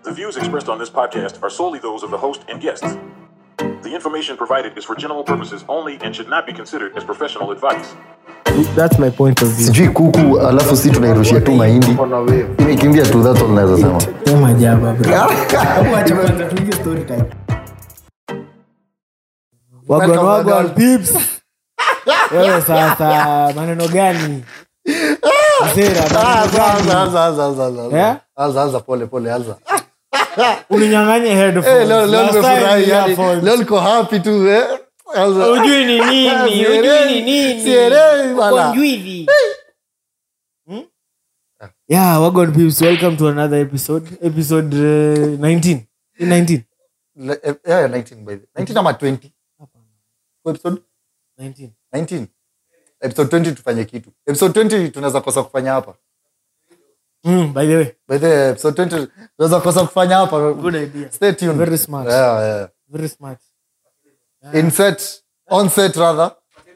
The views expressed on this podcast are solely those of the host and guests. The information provided is for general purposes only and should not be considered as professional advice. That's my point of view. sijui kuku alafu si tunairushia tu mahindi imekimbia tu that's all naweza sema Sema jaba, bro. Hebu acha kwanza tuingie story time. Wagwan Welcome, wagwan wagwan. peeps. Wewe sasa maneno gani? Msera, Ah, maneno anza, gani? anza, anza, anza, anza, anza. Eh? Anza, anza, pole pole anza Uninyang'anye Eh, headphones. leo leo Last time nimefurahi yani, earphones. leo niko happy tu eh. Anza. Ujui ni nini, Ah, ujui sielewi, ni nini. sielewi bwana. Uko njwivi. Hmm? Yeah, Wagwan peeps, welcome to another episode. Episode uh, 19. 19. Le- eh, yeah, 19 by the 19 ama 20 Kwa episode 19. 19 episode 20 tufanye kitu episode 20 tunaweza kosa kufanya hapa Mm, by the way, by the way, episode 20 tunaweza kosa kufanya hapa good idea. stay tuned Very smart. yeah yeah Very smart. in set on set rather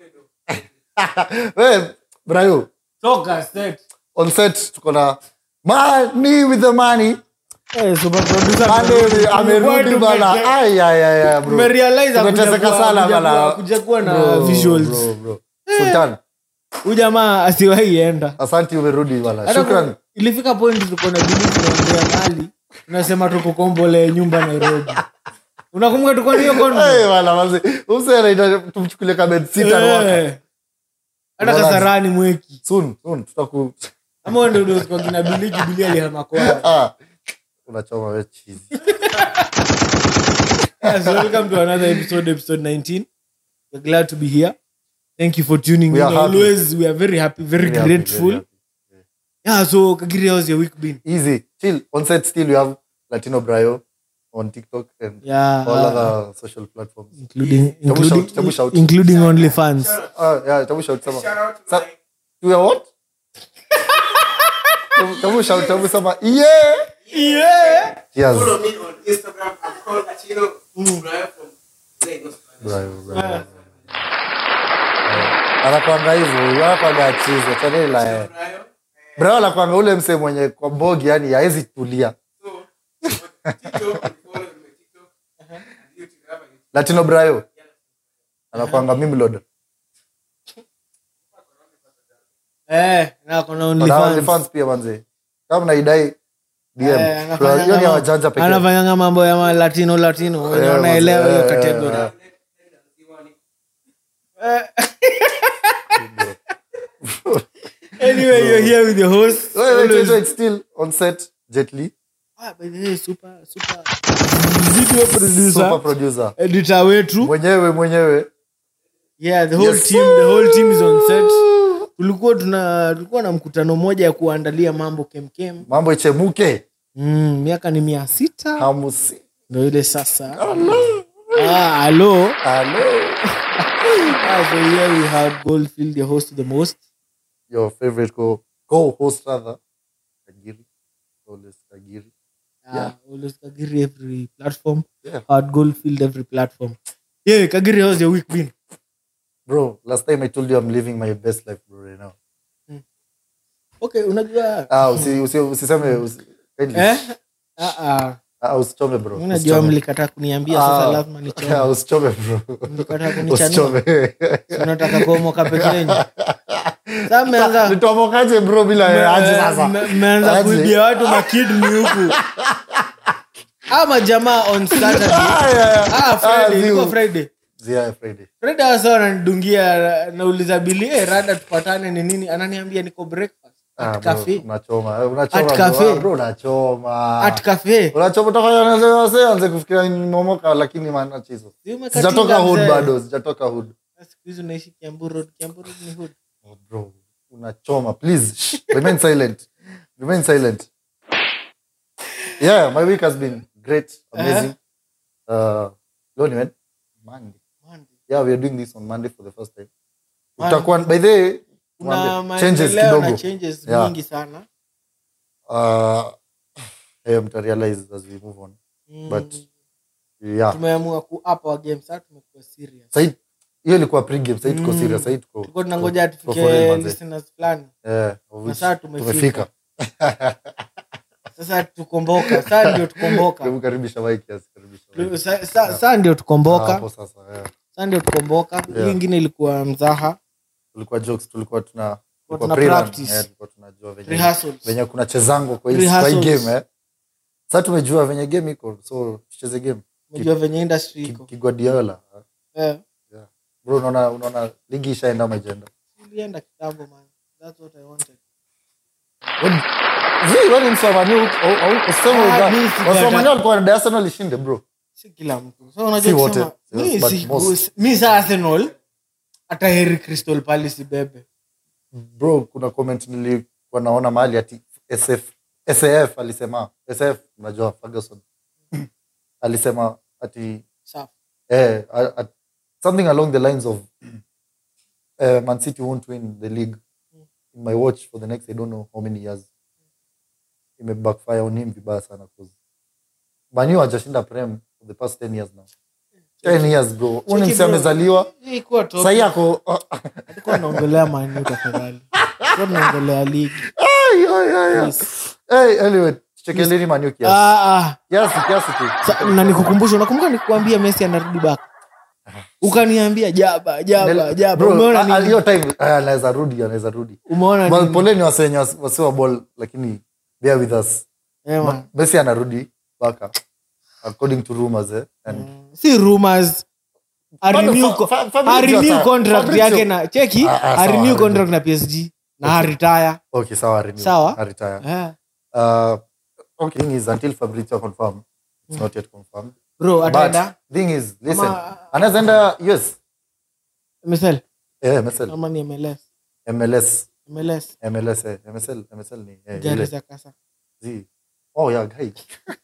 we brayo Toka set. on set tuko na money with the money Eh, super producer Money amerudi Tume- bana tume- ay ay ay ay, bro tumerealize tumeteseka hakuja kuwa- sana hakuja bana kuwa- hakuja kuwa na Bro, visuals. bro, bro. sultan huyu jamaa asiwahi enda asante umerudi bana Hata shukran ku- ilifika point tuko na bili tunaongea mali tunasema tuko kombole nyumba nairobi unakumbuka tuko na hiyo convo? Eh, bana manzi umse anaita tumchukulie kama sita Eh. hata Wala- kasarani mweki soon soon tutaku ama wende udoskwa kina bili kibili alihama kwao ah unachoma wewe cheese Yes, welcome to another episode, episode 19. We're glad to be here. Thank you for tuning We in. are happy. Always, we are very happy, very Very happy, grateful. very happy. Yeah, so Kagiri, how's your week been? easy chill on set still we have latino brayo on tiktok and Yeah, all uh, other social platforms including Tabu including, shout, tabu shout. including OnlyFans. ah yeah tabu shout sama Sa- to your what Tabu- tabu shout tabu sama yeah Yeah. cheers Follow me on Instagram. I'm called Achino Brian from Lagos. brayo brayo anakwanga hivyo anakwanga chizo chanela eh Brian. brayo anakwanga ule mse mwenye kwa mbogi yani haezi tulia So, on TikTok, you follow me on TikTok. And YouTube, I have a YouTube. latino brayo anakwanga mimlod Eh, na kuna na OnlyFans. OnlyFans pia manze kama naidai DM Eh, anafanya hiyo ni kama- wajanja pekee anafanyanga mambo ya ma- latino latino wenye Eh, wanaelewa hiyo eh, category eh, anyway you're here with your host Wait, wait, wait, Always- wait, still on set Jet Li Ah, by the way, super super video producer super producer editor wetu mwenyewe mwenyewe yeah the whole Yes. team the whole team is on set tulikuwa tuna tulikuwa na mkutano moja ya kuandalia mambo kemkem mambo ichemuke mm, miaka ni mia sita hamusi ndo ile sasa ah, alo Hello. ah, so here we have goldfield the host the most your favorite co co-host rather Kagiri always Kagiri yeah. always kagiri every platform Yeah. hard goldfield every platform yeah kagiri how's your week been bro last time I told you I'm living my best life bro right now okay unajua ah usi usi usiseme usi, kindly. eh ah ah ah usichome bro unajua usichome. mlikataa kuniambia sasa Ah, lazima ah, nichome usichome bro mlikataa kunichanua usichome unataka kuomoka peke yenu sasa mmeanza nitomokaje bro bila me- aje sasa me- mmeanza Aje. kuibia watu makidni huku ama jamaa on saturday Ah, yeah, yeah. ah friday Ah, ilikuwa ziu. friday Yeah, Friday. friday wasa wananidungia nauliza bili eh, rada tupatane ni nini ananiambia niko breakfast Ah, at bro, cafe unachoma eh, unachoma At bro. cafe. Ah, bro unachoma at cafe unachoma utafanya nase- wase anze kufikiria ni momoka lakini maana chizo Si umekatinga sijatoka hood mzee. bado sijatoka hood siku hizi unaishi kiambu road kiambu road ni hood oh, bro unachoma please remain silent remain silent yeah my week has been great amazing uh leo ni when? monday yeah we are doing this on monday for the first time Monday. utakuwa by the way kuna mwambie, changes maendeleo na kidogo changes Yeah. mingi sana uh eh, mtarealize as we move on Mm. but yeah tumeamua ku up our game sasa tumekuwa serious Sahi- hiyo ilikuwa pre-game sahii tuko Mm. serious sahii tuko tulikuwa tunangoja tuko for real, tufike manze. listeners fulani Eh, of Na which sasa tumefika. tumefika sasa tukomboka saa ndio tukomboka Hebu karibisha mic kiasi, karibisha mic. Sa- sa- saa ndio Ah, tukomboka hapo sasa, yeah. saa ndio tukomboka hii Yeah. ingine ilikuwa mzaha tulikuwa jokes tulikuwa tuna tulikuwa tuna pre-run, practice. eh, tulikuwa tunajua venye rehearsals venye kuna chezango kwa hii kwa hii Rehearsals. game eh. Sasa tumejua venye game iko so tucheze game unajua venye industry Ki- iko kiguardiola Eh, bro unaona unaona ligi ishaenda majenda ilienda kitambo man that's what i wanted zi wani msamani Ah, mi sijata- wasamani walikuwa na Arsenal ishinde bro si kila mtu so Si unajua wote. kusema Yes, mi but si most. mi sa arsenal hata heri crystal palace ibebe bro kuna comment nilikuwa naona mahali ati SF SAF alisema SAF unajua Ferguson alisema ati safi eh, a- a- something along the lines of uh, Man City won't win the league in my watch for the next I don't know how many years. Ime backfire on him vibaya sana cause Man U hajashinda prem for the past 10 years now. 10 years bro. Huyu ni Cheki msee bro, amezaliwa hii ikuwa top. sahii ako Hatukuwa tunaongelea Man U tafadhali Tulikuwa tunaongelea ligi Ay, ay, ay, ay. Yes. Hey, anyway, chekeleni Man U kiasi. Ah, ah. Kiasi kiasi tu. Sa- na nikukumbusha unakumbuka nikuambia messi anarudi back ukaniambia jaba jaba jaba Bro, umeona a- a- nini hiyo time ah, anaweza rudi anaweza rudi. umeona Well, nini poleni wasenye wasiwa ball lakini bear with us. Eh, man. Messi anarudi baka according to rumors eh and si rumors A Bado renew Fa- co- Fa- a Fabrizio renew sasa- contract Fabrizio- yake na cheki Ah, ah, a sawa, renew renew. contract na PSG na a retire okay sawa renew Sawa. I retire Eh. uh okay thing is until Fabrizio confirm it's not yet confirmed bro but ataenda thing is listen Ama- anaweza enda US MSL eh MSL ama ni MLS MLS MLS MLS eh MSL MSL ni eh, gari ile za kasa Z oh yeah guy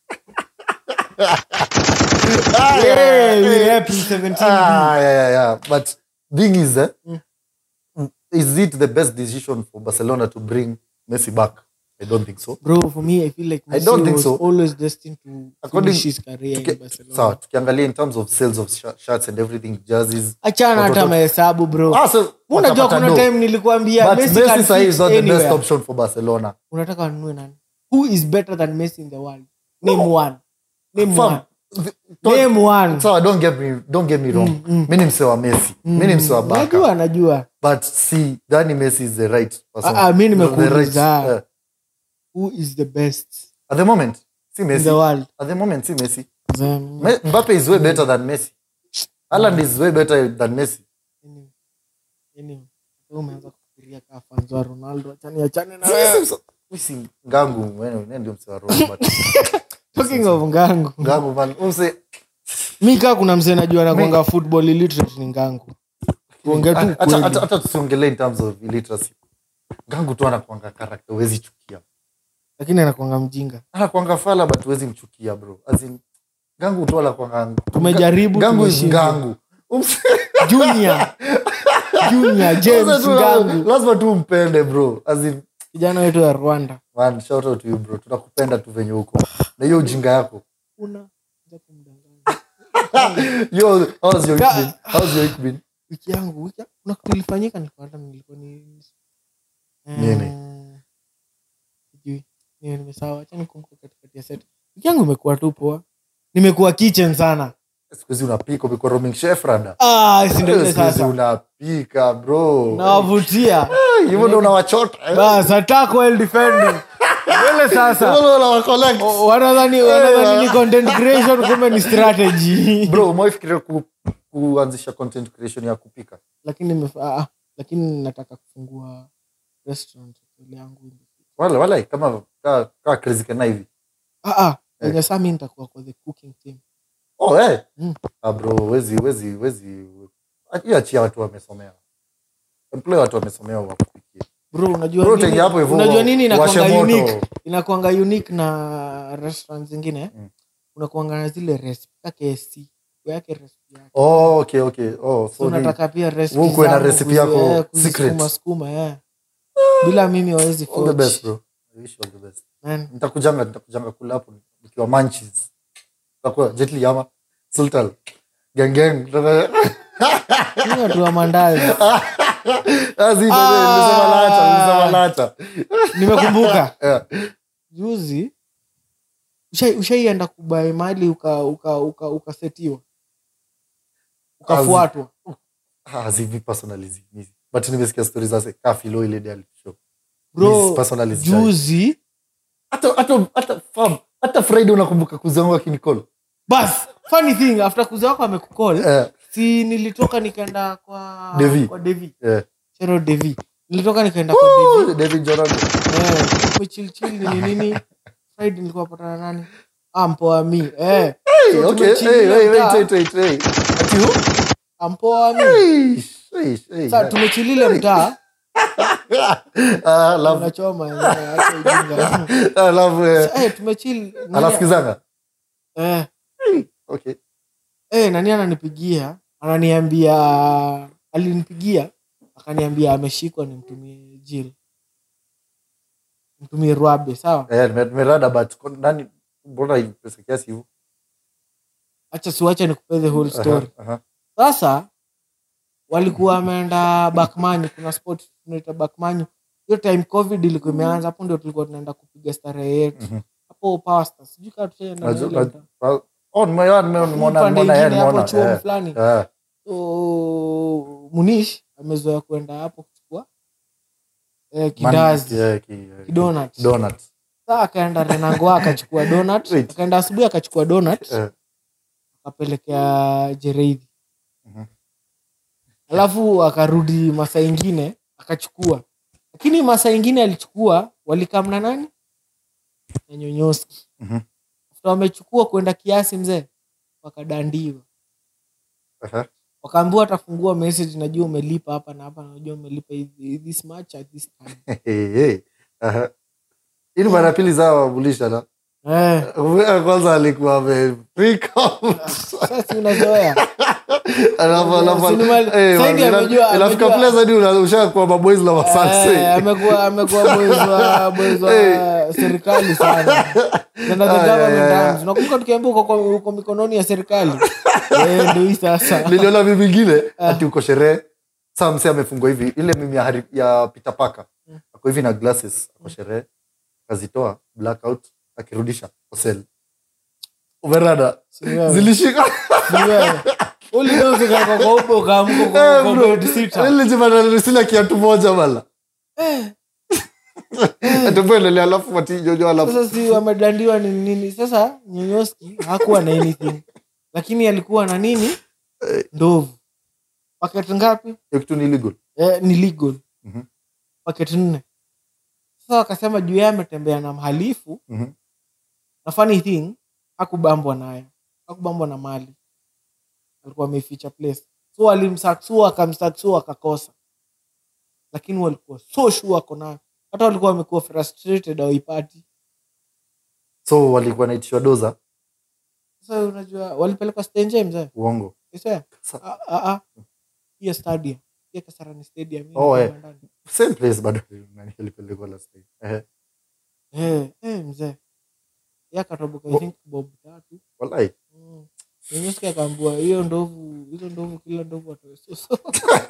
Yeah, we rep 17 ah yeah yeah yeah but thing is eh, Mm. is it the best decision for Barcelona to bring Messi back I don't think so bro for me i feel like I Messi don't think was so. always destined to According- finish his career Tuki- in Barcelona sawa tukiangalia in terms of sales of sh- shirts and everything jerseys achana hata Watoto- mahesabu bro Ah, so unajua watapata kuna do. time nilikuambia but Messi Messi can sahi fit is not the best anywhere. option for Barcelona unataka wanunue nani who is better than messi in the world name one name Fam, one th- don't- name one sawa don't get me don't get me wrong mi ni mse wa Messi mi ni mse wa Barca najua najua but see Dani Messi is the right person Ah, ah, mi The nimekuuliza. right, uh, who is the best at the moment si in Messi the world at the moment si Messi Them- Me- Mbappe is way better than Messi Haaland is way better than Messi anyway, anyway, wewe umeanza kufikiria kaa fans wa ronaldo achani achane na wewe Mimi si- mi si ngangu wewe wewe ndio mse wa Roma but talking of ngangu ngangu man umse mi kaa kuna msee najua nakwanga football illiterate ni ngangu kuongea tu hata kweli hata- hata tusiongelee in terms of illiteracy ngangu tu anakuanga character huwezi chukia lakini anakwanga mjinga anakuanga fala but huwezi mchukia bro as in gangu tu anakuanga Tumejaribu, gangu is tumeshindwa. gangu Umse- junior junior james Sasa tu- ngangu lazima tu umpende bro as in kijana wetu wa rwanda man shout out to you bro tunakupenda tu venye huko na hiyo ujinga yako una za kumdanganya. yo how's your week Ka- been how's your week been wiki yangu wiki kuna kitu ilifanyika nilikuwa hata nilikuwa ni Eh, Nini? sijui niwe nimesawa acha nikumbuke katikati ya set wiki yangu imekuwa tu poa nimekuwa kitchen sana siku hizi unapika umekuwa roaming chef rada ah si ndio ile Siku hizi sasa unapika bro nawavutia hivyo ndo unawachota eh? bas attack while defending ile sasa Hivyo ndo unawacollect. O- wanadhani wanadhani ni content creation kumbe ni strategy bro umewaifikiria ku, kuanzisha content creation ya kupika lakini nimef- ah, ah, lakini nataka kufungua restaurant ile yangu wala wala kama kaa kaa crazy kana hivi ah ah kwenye saa mi nitakuwa kwa the cooking team oh eh Mm. ah bro wezi wezi wezi hiyo achia watu wamesomea employ watu wamesomea wakupikie bro unajua bro nini, tenye hapo hivyo unajua nini washe inakwanga moto. unique inakwanga unique na restaurant zingine Mm. unakwanga na zile recipe ka KFC yake recipe yake oh okay okay oh so so ni- unataka pia recipe wewe ukuwe na zangu recipe kuzi- yako eh, kuzisukuma- secret. sukuma, eh. bila mimi wawezi all the best forge. bro i wish you all the best Man, nitakujanga nitakujanga kula hapo nikiwa manches takuwa jetli ama sultan gengeng mimi watu wa mandazi nilisema lata nilisema lata nimekumbuka Yeah. juzi Ushai- ushaienda kubai mali ukasetiwa uka, uka, ukasetiwa? ukafuatwa Ah, zivi personally zi- mi- but nimesikia stori za ka filo ile day alishow. bro Miss personally zi- juzi hata hata hata fam hata friday unakumbuka kuzangu akinicall bas funny thing after kuza wako amekukol eh si nilitoka nikaenda kwa Devi. kwa devi eh chero devi nilitoka nikaenda kwa devi Oh, david jordan eh tumechilchil nini nini friday nilikuwa patana nani ah mpoa mi eh hey, So okay tumechill hey, hey, mtaa. wait wait wait wait ati who ah mpoa mi hey, hey, hey, sasa tumechilile mtaa ah love unachoma eh, acha ujinga ah love eh, eh tumechill alafu kizanga eh okay eh nani ananipigia ananiambia alinipigia akaniambia ameshikwa nimtumie jil mtumie rwabe sawa eh nime- nimerada but kon- nani mbona hii pesa kiasi hivyo acha siwache nikupe the whole story Aha, aha. sasa walikuwa wameenda bakmanyu kuna spot tunaita bakmanyu hiyo time covid ilikuwa imeanza hapo ndio tulikuwa tunaenda kupiga starehe yetu Mhm. hapo pasta sijui kaa tushaenda na Najua- ile mtaa. Ah, oh nimeona nimeona nimeona Upande nimeona, eh, ingine hapo nimeona, chuo eh, fulani eh. so munish amezoea kwenda hapo kuchukua eh, Man- kidazi yeah, ki- eh, kidonut donut saa akaenda renangoa akachukua donut Wait. akaenda asubuhi akachukua donut Eh. akapelekea jereidhi Mhm. alafu akarudi masaa ingine akachukua lakini masaa ingine alichukua walikamna nani na nyonyoski Mhm. After wamechukua kwenda kiasi mzee wakadandiwa Aha. wakaambiwa atafungua message najua umelipa hapa na hapa najua umelipa hivi- this much at this time Hey, hey. Aha. hii ni mara ya pili zao wabulisha na eh, Ya kwanza alikuwa ame freak out. sasa unazoea Alafu- alafu- Sinimali- eh, Saidi ina- amejua- inafika amejua- place hadi una- ushakuwa maboys na Eh, masanse amekuwa amekuwa boys wa boys wa serikali sana Tena the Ah, yeah, government yeah, yeah. arms. unakumbuka tukiambia uko kwa- uko mikononi ya serikali Eh, ndio hii sasa niliona mimi ingine ati uko sherehe saa mse amefungwa hivi ile mimi ya, Harry- ya Peter Parker ako hivi na glasses ako sherehe akazitoa blackout akirudisha kwa cell umerada Si wewe. zilishika Si wewe. Ulidozeka kwa kwa ubo ukaamka Eh, kwa- kwa bro. bed sitter. Nilijipata sina kiatu moja bala Eh, atupendelea alafu matijojo alafu sasa si wamedandiwa ni nini sasa nyonyoski hakuwa na anything lakini alikuwa na nini ndovu paket ngapi hiyo kitu ni illegal eh, ni legal Mhm. paket nne sasa wakasema juu yeye ametembea na mhalifu Mhm. na funny thing hakubambwa nayo hakubambwa na mali alikuwa ameficha place so walimsaksua akamsaksua akakosa lakini walikuwa so sure ako nayo hata walikuwa wamekuwa frustrated awaipati so walikuwa naitishwa doza sasa unajua walipelekwa stenje mzee uongo Isa? Sa- Ah, ah, ah. hiyo stadium hiyo kasarani stadium hiyo Oh, ni eh. kama ndani. same place bado nani alipelekwa last time eh Eh, eh, mzee yakatoboka I think bob tatu wallahi Mm. Nyanyuski akaambua hiyo ndovu hizo ndovu kila ndovu atoe soso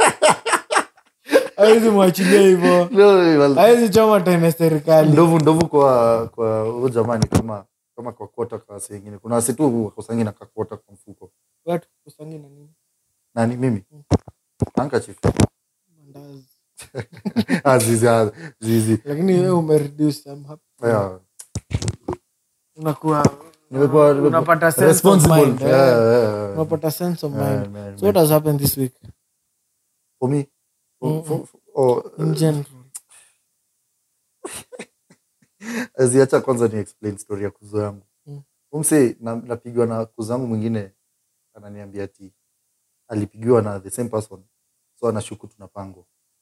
awezi mwachilia hivo no, wallahi. awezi choma tena serikali ndovu ndovu kwa kwa huyo jamani kama kama kwa kota kwa wasi wengine kuna wasi tu wakosangi na kakota kwa mfuko watu kusangi na nini nani mimi Mm. handkerchief mandazi ah zizi ah, zizi lakini wewe umereduce I'm happy. yeah unakuwa nimekuwa nimekuwa unapata sense of responsible mind, eh. yeah, yeah, yeah. unapata sense of Yeah, mind man, so what man. has happened this week for me for, Mm, for, for, oh, in general ziacha kwanza ni explain story ya kuzo yangu Mm. umse na, napigwa na kuzo yangu mwingine ananiambia ati alipigiwa na the same person so anashuku tunapangwa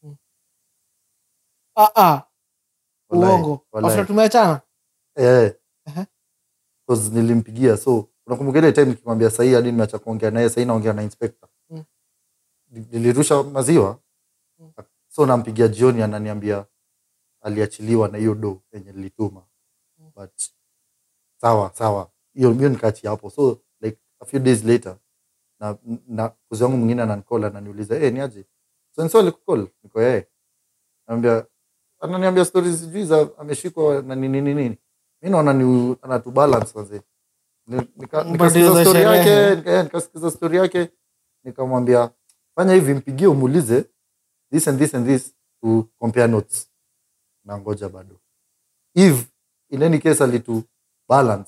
ah ah Wallahi, uongo wallahi. after tumeachana Eh. Aha. 'Cause nilimpigia so unakumbuka ile time nikimwambia sahii hadi nimeacha kuongea naye sahii naongea na inspector Mm. Ni- nilirusha maziwa Mm. so nampigia jioni ananiambia aliachiliwa na hiyo do yenye nilituma but sawa sawa hiyo hiyo nikaachia hapo so like a few days later na, na kuzi wangu mwingine ananicall ananiuliza hey, niaje so nso alikukol niko yeye naambia ananiambia stori sijui za ameshikwa na nini nini nini mi naona ni anatubalance wazee Ni- nika- But nikasikiza hizo story sherehe. yake nika- nikasikiza story yake nikamwambia fanya hivi mpigie umuulize this and this and this to compare notes na ngoja bado if in any case alitu balance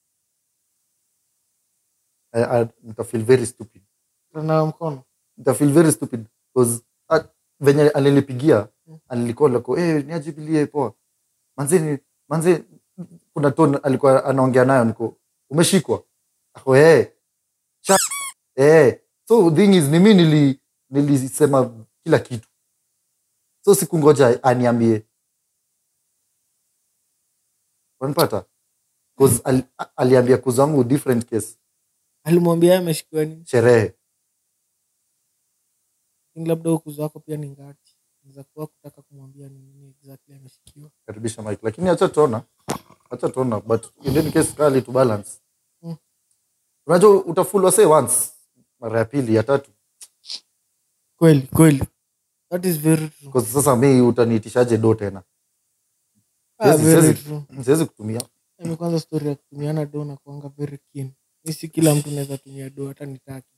I, I, nitafeel very stupid Tunanawa mkono nitafeel very stupid because uh, venye alinipigia alikuwa lako eh niajibilie poa manze ni manze kuna ton alikuwa anaongea nayo niko umeshikwa ako eh Sha- eh so thing is ni mimi nili nilisema kila kitu so sikungoja aniambie wanipata cause al, aliambia kuzangu different case alimwambia yeye ameshikiwa nini sherehe Lakini labda ukuzo wako pia ni ngati za kuwa kutaka kumwambia ni nini exactly ameshikiwa karibisha mike lakini acha tuona acha tuona but in any case kali to balance Mm. unajua utafulwa say once mara ya pili ya tatu kweli kweli that is very true kwa sasa mi utaniitishaje do tena ah, Siwezi- very siwezi- true siwezi kutumia Mimi kwanza story ya kutumiana do na kuanga very keen mi si kila mtu naweza tumia do hata nitaki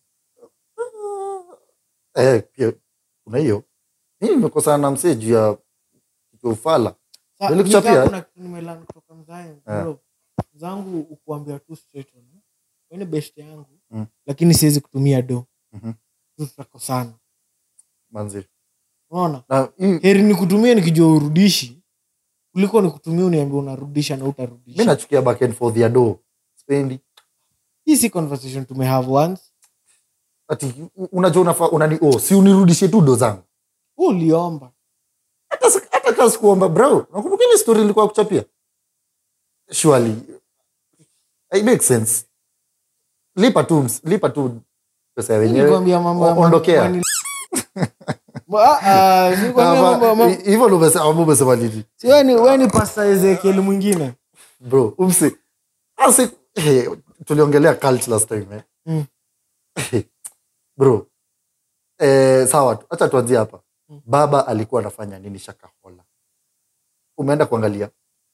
eh, pia kuna hiyo mi nimekosana na msee juu ya kitu ya ufala Sa- Nilikuchapia, nika eh? kuna kitu nimelan kutoka mzae Eh. bro zangu ukuambia tu straight on eh. Wewe ni best yangu Mm. lakini siwezi kutumia do Mhm. Tu tutakosana manzi unaona na hii- heri nikutumie nikijua urudishi kuliko nikutumia uniambia unarudisha na mi utarudisha nachukia back and forth ya do spendi hii si conversation tumehave once ati u- unajua unafaa unani oh, si unirudishie tu do zangu Wewe uliomba hata si- hata kaa sikuomba bro nakumbuka ile story ilikuwa kuchapia surely it makes sense lipa tu ms- lipa tu pesa ya wenyewe Nilikwambia mambo ya O- ondokea. mani- Ah, ah, nilikwambia mambo ya Ama- mambo- hivyo ndo umesema- ama umesema nini Si wewe ni- wewe ni pasta ezekiel mwingine bro umsi asi hey, tuliongelea cult last time eh? Mm. bro eh, sawa tu hacha tuanzie hapa Mm. baba alikuwa anafanya nini shakahola umeenda kuangalia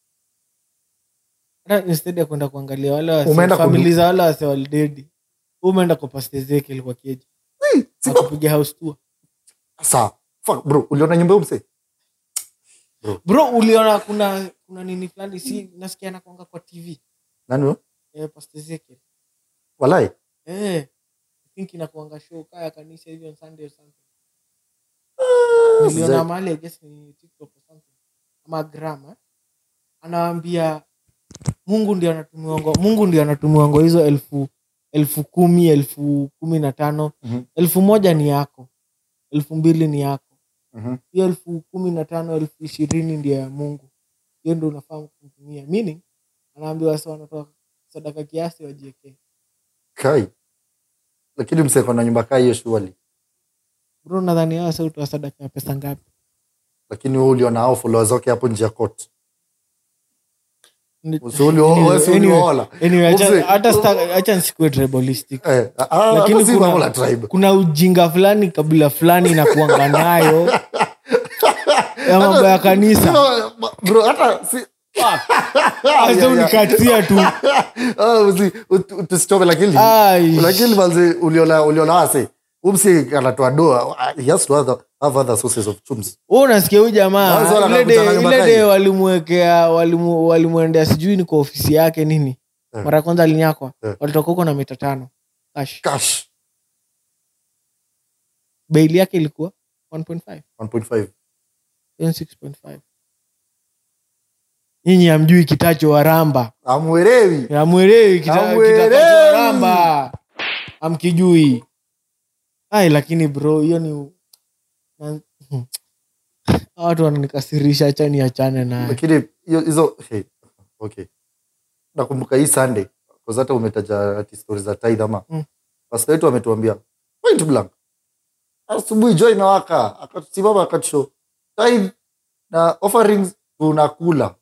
hata instead ya kwenda kuangalia wale wase- Umeenda famili kudu- za wale wase walidedi umeenda kwa pasta ezekiel kwa keji Hey, si baba- akupiga house tour sawa Fuck, bro uliona nyumba huyo msee bro uliona kuna kuna nini fulani si nasikia nakwanga kwa tv nani huyo eh, pasta ezekiel walai eh, I think inakuanga show kaya kanisa hivi on sunday or something Ah, niliona sija- mahali I guess ni tiktok or something ama gram eh? anawaambia mungu ndio anatumiwango mungu ndio anatumiwango hizo elfu elfu kumi elfu kumi na tano Mhm. elfu moja ni yako elfu mbili ni yako Mhm. hiyo elfu kumi na tano elfu ishirini ndio ya mungu hiyo ndio unafaa kumtumia meaning anaambiwa wasi wanatoa sadaka kiasi wajiekee kai lakini msee kona nyumba kaa hiyo shuali bro nadhani hao wasi hutoa sadaka ya pesa ngapi lakini wewe uliona hao followers wake hapo nje ya court Ni- Usi uli- Anyway, wewe si anyway, uliola. anyway, acha- Mzee, hata sta- acha nisikuwe tribalistic eh, ah, ah, Lakini hata si kuna- mambo la tribe kuna ujinga fulani kabila fulani inakuanga nayo ya mambo ya kanisa bro hata si Sasa unikatia tu Ah, usi- ut- ut- tusichome lakini Ai. lakini manzi uliona uliona wase umsi anatoa doa ah, he has to have, have other sources of chums Wewe unasikia huyu jamaa Kwanza wana ile kakutana de- nyumba ile kali. de walimwekea walimu- walimwendea sijui ni kwa ofisi yake nini Eh. mara ya kwanza alinyakwa Eh. walitoka huko na mita tano cash cash baili yake ilikuwa 1.5 1.5 Then 6.5 nyinyi amjui kitacho waramba amwelewi amwelewi kita- Hamwelewi. kitakacho waramba amkijui ai lakini bro hiyo ni na- Hawa watu wananikasirisha hacha niachane naye lakini hiyo- hizo hey, okay nakumbuka hii sunday kwa hata umetaja ati story za tithe ama Mm. pastor wetu ametuambia point blank asubuhi joy inawaka akasimama akatusho tithe na offerings tunakula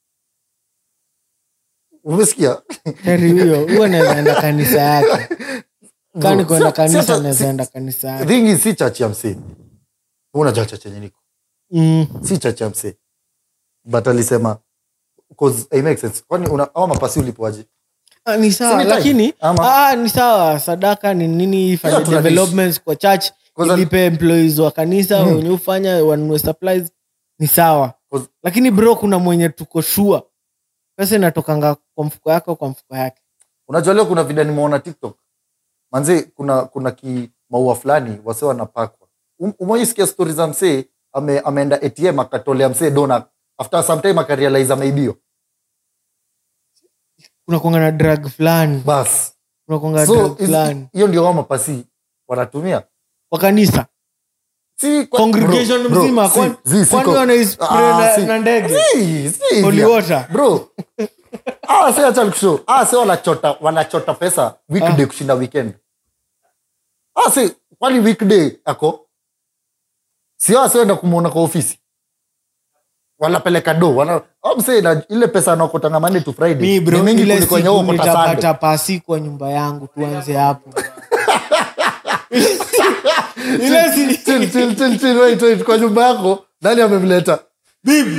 umesikia heri huyo huyo nawezaenda kanisa yake kani Bro, kwenda si- si kanisa hata- nawezaenda si- kanisa yake thing is si chachi ya msee unajua chachi yenye niko Mm, si chachi ya msee but alisema 'cause it makes sense kwani una au mapasi ulipoaje Ah, ni sawa Si ni time? lakini Ama- ah, ni sawa sadaka ni nini ifanye Yeah, tunadish. developments kwa church Kwanza- ilipe employees wa kanisa wenye ufanya wanunue supplies ni sawa Kwanza- lakini bro kuna mwenye tuko shua pesa inatokanga kwa mfuko yake au kwa mfuko yake unajua leo kuna vida nimeona tiktok manze kuna kuna ki maua fulani wase wanapakwa Um- umewaisikia stori za msee ame, ameenda atm akatolea msee dona after some time akarealize ameibio kuna kuanga na drug fulani bas kuna kuanga so drug is- fulani hiyo ndio wao mapasi wanatumia kwa kanisa si kwa- congregation bro, bro, mzima si- kwani si- si kwani kwa- wanaispray Ah, na- si- na ndege si- si Holy hivyo. water. bro ah si acha nikushow ah si wanachota wanachota pesa weekday kushinda weekend ah si kwani weekday ako sio asienda kumuona kwa ofisi wanapeleka do wana au msee na ile pesa anakotanga Monday to Friday mi bro ni mingi ile kuliko yenye siku wewe ukota Sunday. nitapata pasi kwa nyumba yangu tuanze hapo ile si Chill, chill, chill, chill, wait, wait, kwa nyumba yako nani amemleta bibi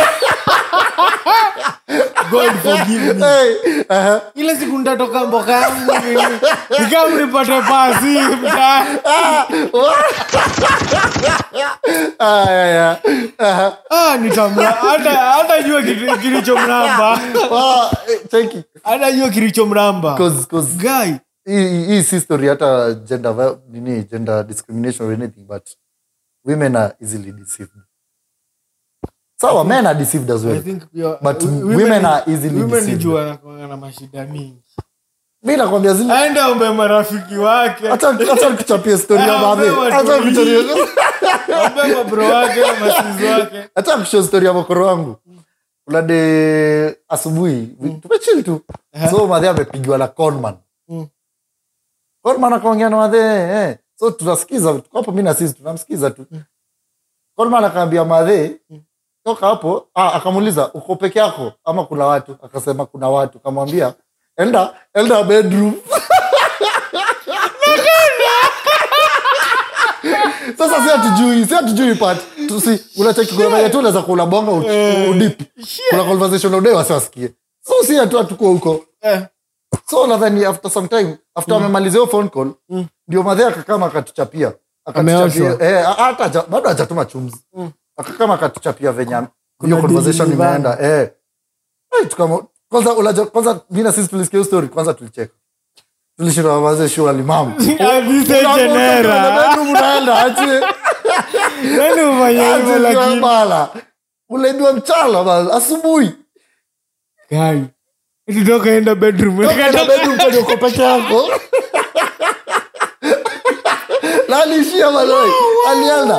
god forgive me hey, aha. ile siku nitatoka mboka yangu nini, nikama nipate pasi mtaani. Ah, yeah, yeah. Aha. ah nitamla hata hata jua kitu- kilichomramba Ah, eh, cheki. hata jua kilichomramba 'Cause- 'cause guy hii hii si story hata gender vi- nini gender discrimination or anything but women are easily deceived sawa men are deceived as I well think pia- But women- women are easily women deceived. jua wanakuanga na mashida mingi mi nakwambia zile aende ombe marafiki wake hata hata nikuchapia story ya Ah, madhe wewe hata watu nikuchapia ombe mabro wake masizi wake hata kushow story ya mokoro wangu kuna de asubuhi tumechili tu so madhe amepigiwa na conman Mm. conman akaongea na madhe eh. so tunasikiza tuko hapo mi na sisi tunamsikiza tu conman akaambia madhe toka hapo ah, akamuuliza uko peke yako ama kuna watu akasema kuna watu akamwambia enda enda bedroom sasa si hatujui si hatujui part tusi unacheki kuna venye tu unaweza kula bonga u- udip kuna conversation udai wasi wasikie so si hatu hatuko huko Eh. so nadhani after some time after amemalizia hiyo phone call ndio madhe akakama akatuchapia akatuchapia Ameoshwa. eh, hata haja- bado hajatuma chumzi akakama akatuchapia venye hiyo conversation dili imeenda eh Eh, tukamo- kwanza unajua- kwanza mi na sisi tulisikia hiyo story kwanza tulicheka tulishinda mazee shurali mamu Avise jenera unaenda ache nani ufanya hivyo lakini bala uleibiwa mchala bala asubuhi guy tutoka enda bedroom Toka bedroom kwenye uko peke yako na aliishia maloi alienda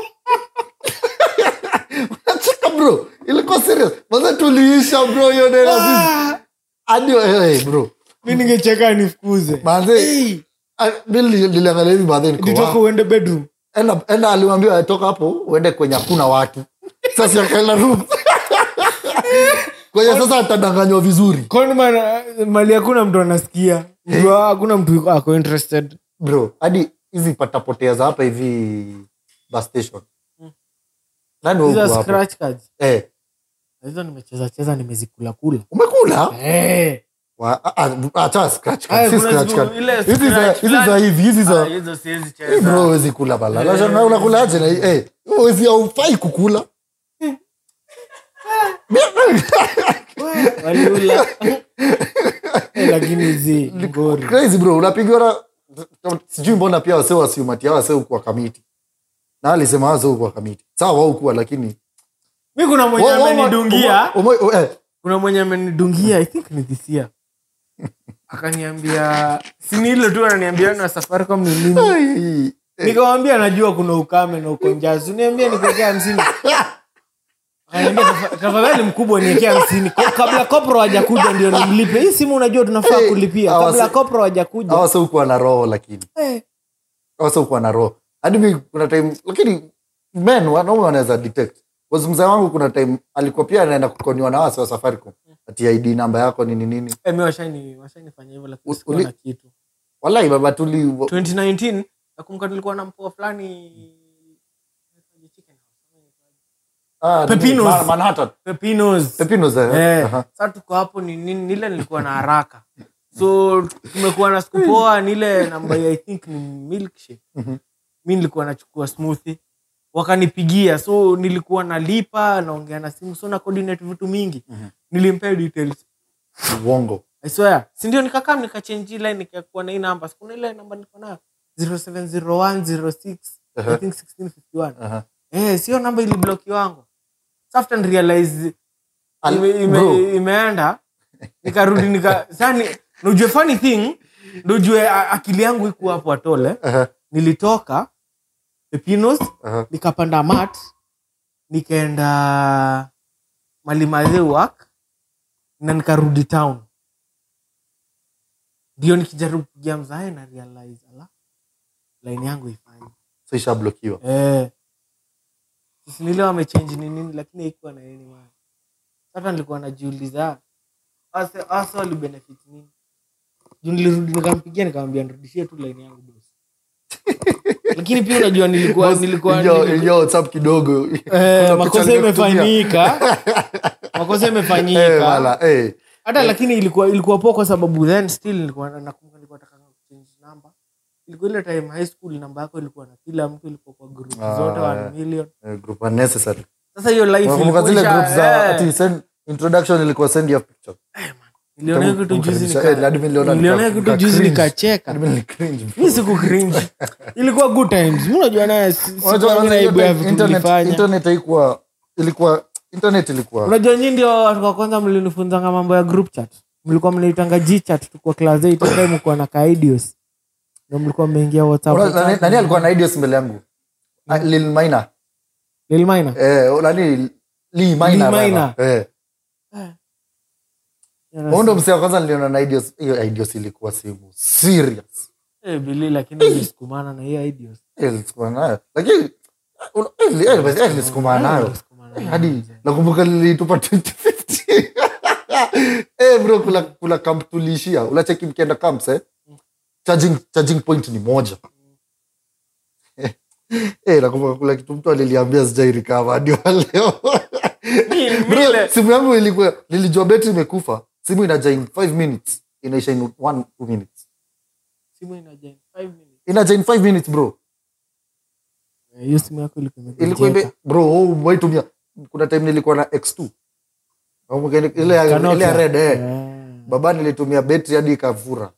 unacheka bro ilikuwa serious maze tuliisha bro hiyo neno sisi hadi hey, bro mi ningecheka nifukuze manze Hey, ah, mi nili- niliangalia hivi manze niko nitoka wa- uende bedroom enda enda alimwambia toka hapo uende kwenye hakuna watu sasa akaenda room kwenye sasa atadanganywa vizuri kwani mana- mali hakuna mtu anasikia Mtu- hakuna mtu ako interested bro hadi hizi patapotea za hapa hivi bus station nani Hizo huku hapo scratch cards eh hizo nimecheza cheza nimezikula kula umekula Eh. Wa- ah, ah, acha scratch card, Aya, si kuna scratch siku card. ile hizi za scratch hizi za fulani. hivi hizi Ah, za hizo siwezi Eh, cheza. bro huwezi kula bala Lazima- na unakulaje na eh huwezi haufai kukula Waliula. Eh, lakini zi ngori crazy bro unapigiwa na sijui mbona pia wase wasiumatia wase ukuwa kamiti na alisema wase ukuwa kamiti sawa wao ukuwa lakini mi kuna mwenye Wa- wa- amenidungia umo- umo- eh, kuna mwenye amenidungia i think ni this year akaniambia sini hilo tu ananiambia na safaricom ni nini ai, nikamwambia najua kuna ukame na uko njaa uniambia nikuekea hamsini akaniambia "Tafa- tafadhali mkubwa niekea hamsini Ko- kabla kopro hajakuja ndio nimlipe hii simu unajua tunafaa Hey, kulipia hawa kabla si- kopro hajakuja hawa wase ukuwa na roho lakini Eh, wase ukuwa na roho hadi mi kuna time lakini men wanaume wanaweza detect Cause mzee wangu kuna time alikuwa pia anaenda kukoniwa na wase wa safaricom ati id namba yako nini nini eh, mi washaini washainifanya hivyo lakini U- sikuwa uli- na kitu walai baba tuli 2019 nakumbuka nilikuwa na mpoa fulani Ah, nini? Pepinos. Ma- Manhattan. pepinos Pepinos, eh, Eh, aha. sa tuko hapo ni nini nile nilikuwa na haraka so tumekuwa na siku poa nile namba ya i think ni milkshake Mhm. mi nilikuwa nachukua smoothie wakanipigia so nilikuwa nalipa naongea na simu so na coordinate vitu mingi nilimpea details uongo I swear sindio nikakaa nikachange ile nikakuwa na hii namba sikuna ile namba niko nayo 070106 I think 1651 Aha. eh sio namba ilibloki wangu So after realize Al- ime, bro. ime, imeenda nikarudi nika sani nujue funny thing ndojue akili yangu iku hapo atole Aha, nilitoka pepinos aha. nikapanda mat nikaenda malimadhe work na nikarudi town ndio nikijaribu kupigia mzae na realize ala line yangu ifanyi so ishablokiwa eh sisi nile wamechange ni nini lakini haikuwa na nini maana sasa nilikuwa najiuliza asa asa wali benefit nini juu nilirudi nikampigia nikamwambia nirudishie tu line yangu boss lakini pia unajua nilikuwa Boss, nilikuwa, ingia- nilikuwa ingia whatsapp kidogo eh, Kuna makosa picha nimekutumia. imefanyika makosa Eh, imefanyika wala, eh. hata lakini ilikuwa ilikuwa poa kwa sababu then still nilikuwa na- nakumbuka nilikuwa nataka change number ilikuwa ile time high school namba yako ilikuwa na kila mtu ilikuwa kwa group Ah, zote yeah. 1 million Eh, group unnecessary. sasa hiyo life Unakumbuka ilikuwa zile isha- group za eh, ati send introduction ilikuwa send your picture niliona hiyo kitu juzi Kumkaribisha, eh, hadi mimi niliona nika- niliona hiyo nika- kitu juzi cringe. nikacheka Hadi mimi nilicringe. mi siku cringe ilikuwa good times mi unajua naye si- Unajua sikuwa kwanza na hiyo aibu ya time vitu internet- nilifanya internet haikuwa ilikuwa internet ilikuwa unajua nyi ndio watu wa kwanza mlinifunzanga mambo ya group chat mlikuwa mnaitanga gchat tukua class 8 time mlikuwa na kaidios ndio mlikuwa mmeingia whatsapp Unajua nani- WhatsApp. nani alikuwa na ideas mbele yangu Ah, Lil Minor. Lil Minor? Eh, nani Lee Minor, Lee baba. Minor. Eh. Yeah, Huyo ndo msee wa kwanza niliona na ideas hiyo ideas ilikuwa simu serious Eh, Billy, lakini nilisukumana na hiyo ideas Eh, nilisukuma nayo lakini una- eh, li- eh, basi, eh, nilisukuma nayo Nilisukumana Eh, nayo. hadi nakumbuka lilitupa 2050 eh bro kula kula camp tuliishia unacheki mkienda camps eh charging charging point ni moja eh nakumbuka kula kitu mtu aliliambia sijai recover hadi wa leo Mi- mi bro ile- simu yangu ilikuwa nilijua betri imekufa simu inaja in 5 minutes inaisha in 1 2 minutes simu inaja in five minutes. inaja in 5 minutes bro Eh, hiyo simu yako ilikuwa ilikuwa imegonjeka. ime bro oh, waitumia kuna time nilikuwa na x2 Nakumbuka ile ile ya- Kanokia. ile ya red eh Eh. baba nilitumia betri hadi ikavura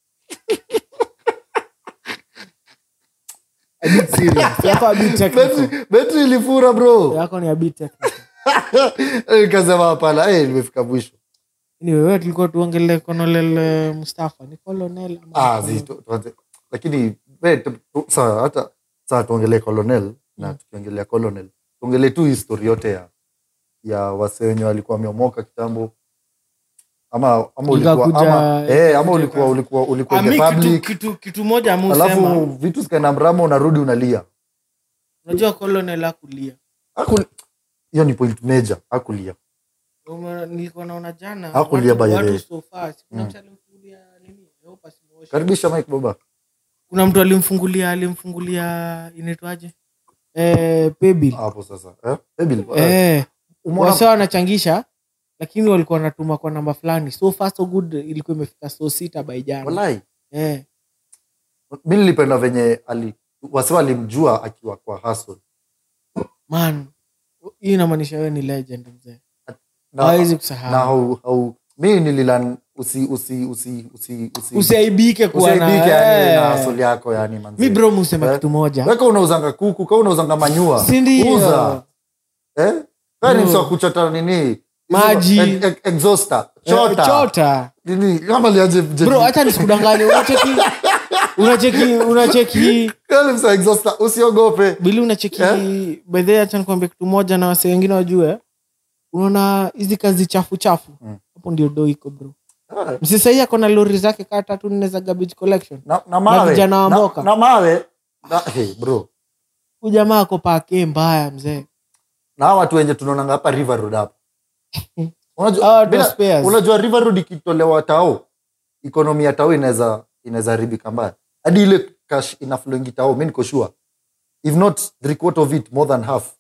A bit serious. Yako a bit technical. betri, betri ilifura bro yako ni a bit technical. nikasema hapana eh, nimefika mwisho Anyway, wewe tulikuwa tuongele Colonel Mustafa ni Colonel ama ah, Colonel? zi, tu, tuanze. lakini we, tu, tu, saa hata saa tuongelee colonel na tukiongelea colonel tuongelee tu histori yote ya ya wasee wenye walikuwa wameomoka kitambo ama ama ulikuwa Ikakuja- ama, eh, ama ikakuja ulikuwa kazi. ulikuwa ulikuwa Ah, in the mi kitu, public kitu, kitu moja alafu amusema vitu zikaenda mrama unarudi unalia unajua Colonel akulia Hakul- hiyo ni point major akulia Ume- nilikuwa naona jana Hakulia watu- by the watu way. so fast. Kuna Mm. mtu alimfungulia nini? I hope asimuoshe. karibisha mike baba kuna mtu alimfungulia alimfungulia inaitwaje eh, paybill hapo sasa eh? Ebil, eh, umeona- wasa wanachangisha lakini walikuwa wanatuma kwa namba fulani so far so good ilikuwa imefika so sita by jana Walai. eh. mi nilipenda venye ali wase walimjua akiwa kwa hustle man hii inamaanisha wewe ni legend mzee na, hawezi na kusahau hau, hau, mi nililan usi usi usi usi usi usiaibike kuwa na- usiaibike yani na eh. hustle yako yani manze. mi bro musema Eh. kitu moja weka unauzanga kuku ka unauzanga manyua Si ndio? uza eh Wewe ni Bro. msa kuchota nini Maji. Ex- ex- exhauster Eh, chota chota nini kama liaje bro hacha nisikudanganye unacheki unacheki unacheki Wewe ni msa exhauster usiogope bili unacheki Eh? bedhe hacha nikuambia kitu moja na wase wengine wajue unaona hizi kazi chafu chafu Mm. hapo ndio do iko bro Eh, msisahii ako na lori zake kaa tatu nne za garbage collection na, na mawe vijana wa na, mboka. na mawe na, hey, bro huyu jamaa ako pake mbaya mzee na hawa watu wenye tunaonanga hapa river road hapa unajua, Hawa watu bila- wa spares. unajua river road ikitolewa tao ekonomi ya tao inaweza inaweza haribika mbaya hadi ile cash inaflowingi tao mi niko sure if not three quarter of it more than half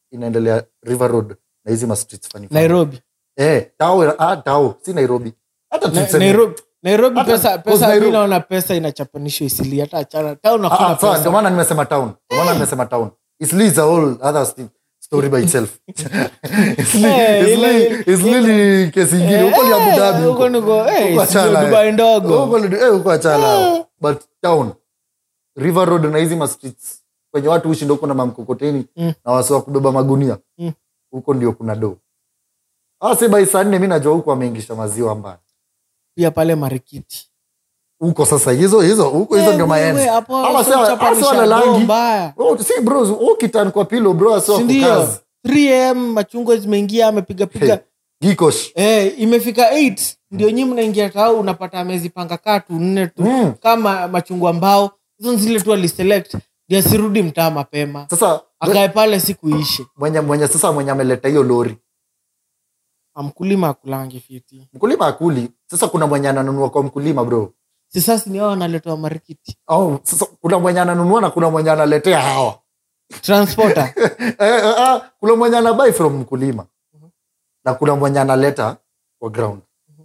inaendelea river road na hizi ma streets funny funny. nairobi eh tao ah tao si nairobi hata Na- tuseme nairobi nairobi Hata- pesa because pesa Nairobi- mi naona pesa inachapanishwa isili hata achana town Ah, hakuna ah, sawa, ndio pesa maana nimesema town ndio maana nimesema town Eastleigh is a whole other sti- story by itself Eastleigh- Eh, ile- Eastleigh- Eastleigh ni kesi ingine huko ni Abu Dhabi huko niko eh, Huko sio achana, eh. dubai ndogo Huko ni- eh, huko achana but town river road na hizi ma streets kwenye watu hushinda huko na mamkokoteni Mm. na wasi wa kubeba magunia Mm. huko ndio kuna do asi by saa nne mi najua huko ameingisha maziwa mbaya pia pale marikiti huko sasa hizo hizo huko hizo ndio maenzi Ama si- ama si walalangi. mbaya Oh, si bro ukitan kwa pilo bro asi wako sindio kazi 3am machungwa zimeingia amepigapiga gikosh Eh, imefika 8 ndio nyi mnaingia tao unapata amezipanga katu nne tu Mm. kama machungwa mbao hizo ni zile tu aliselect ndio asirudi mtaa mapema sasa akae pale siku ishe mwenye mwenye sasa mwenye ameleta hiyo lori amkulima akulangi fiti mkulima akuli sasa kuna mwenye ananunua kwa mkulima bro sisasi ni hao wanaletewa marikiti au sasa kuna mwenye ananunua na kuna mwenye analetea hawa transporter eh, eh, ah, kuna mwenye anabai from mkulima na kuna mwenye analeta kwa ground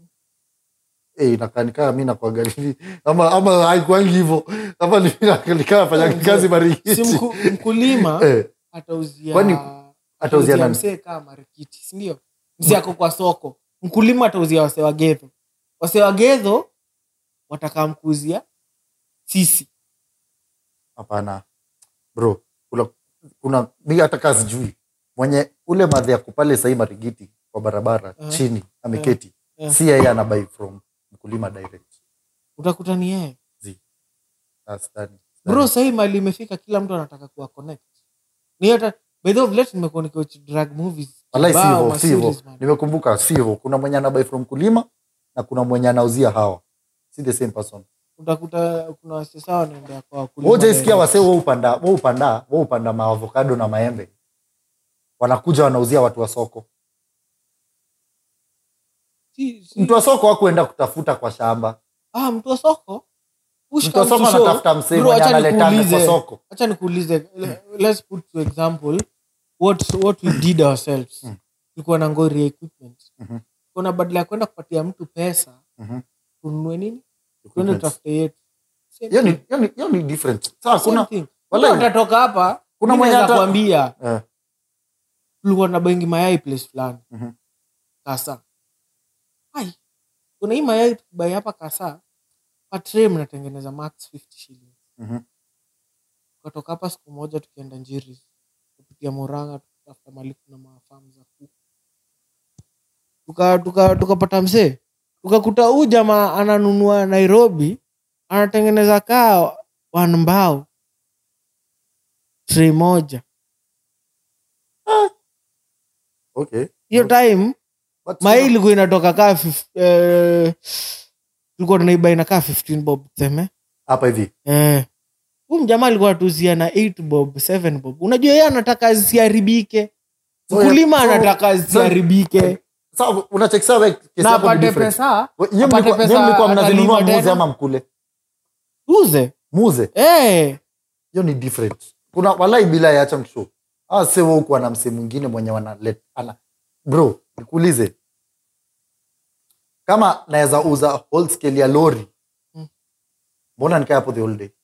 Eh, inakanikaa mi nakwagalili ama ama haikuangi hivo ama nikaa fanya kazi si marikiti mku, mkulima Eh, atauzia Kwani atauzia atauzia nani? msee kaa marikiti sindio msee ako kwa soko mkulima atauzia wasee wa gedho wasee wa gedho watakaa mkuuzia sisi hapana bro kuna, kuna mi hata kaa sijui mwenye ule madhe yako pale sahii marigiti kwa barabara Eh. chini ameketi Eh. si yeye anabai from mkulima direct utakuta ni yeye Ah, sidhani, bro sidhani. sahii mali imefika kila mtu anataka kuwa connect ni hata by the way vile nimekuwa nikiwatch drug movies Walai si kibao, hivyo, ma si hivyo. series, man. nimekumbuka si hivyo kuna mwenye anabai from mkulima na kuna mwenye anauzia hawa si the same person utakuta kuna wasesa wanaendea kwa wakulima wojaisikia direct. wasee wa upanda wa upanda wa upanda maavokado na maembe wanakuja wanauzia watu wa soko Si- si- mtu wa soko hakuenda kutafuta kwa shamba ah, mtu wa soko Push mtu wa comes soko to shove. anatafuta msee Bro, mwenye acha analetanga kwa nikuulize. soko acha nikuulize le- let's put to example what, what we did ourselves Mm. tulikuwa na ngori ya equipment Mhm. kuna badala ya kwenda kupatia mtu pesa Mhm. tununue nini tuende Equipment. tutafute yetu Same hiyo ni thing. hiyo ni- hiyo ni different sasa Same kuna thing. Walai. Mtu atatoka hapa Kuna mi mwenye naweza ata- kuambia eh, tulikuwa na bengi mayai place fulani Mhm. kasa ai kuna hii mayai tukibai hapa kasa patre mnatengeneza max 50 shillings mhm. tukatoka hapa siku moja tukienda njiri kupitia moranga tukatafuta mali kuna mafamu za kuku tukapata tuka, tukapata msee tukakuta huu jamaa ananunua nairobi anatengeneza kaa wanmbao tre moja okay hiyo time But mai ilikuwa inatoka kaa fif- eh, tulikuwa tunaiba inakaa 15 bob tuseme hapa hivi eh. huu mjamaa alikuwa atuzia na 8 bob 7 bob unajua yeye anataka zisiharibike So, mkulima so- anataka zisiharibike sasa unacheki sawa kesi na yako ni apate different. pesa Nyinyi apate mlikuwa- pesa nyinyi mlikuwa mnazinunua atalima muuze tena. ama mkule uze muuze eh. hiyo ni different kuna walai bila yacha msho ah sewa huku ana msee mwingine mwenye wanalet ana bro nikuulize kama naweza uza whole scale ya lori Mm. mbona nikae hapo the whole day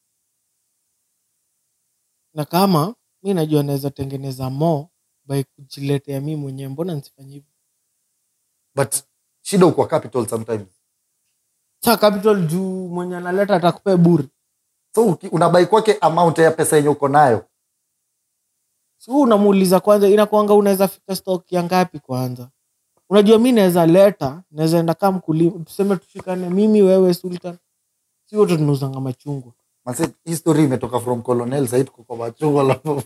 na kama mi najua naweza tengeneza mo by kujiletea mi mwenyewe mbona nisifanye hivyo but shida ukwa capital sometimes sa capital juu mwenye analeta atakupea buri so uki- unabai kwake amount ya pesa yenye uko nayo si huu unamuuliza kwanza inakwanga unaweza fika stock ya ngapi kwanza unajua mi naweza leta naweza enda kaa mkulima tuseme tushikane mimi wewe sultan si wote tunauzanga machungwa Manze, hii story imetoka from colonel sahii tuko kwa machungwa lafu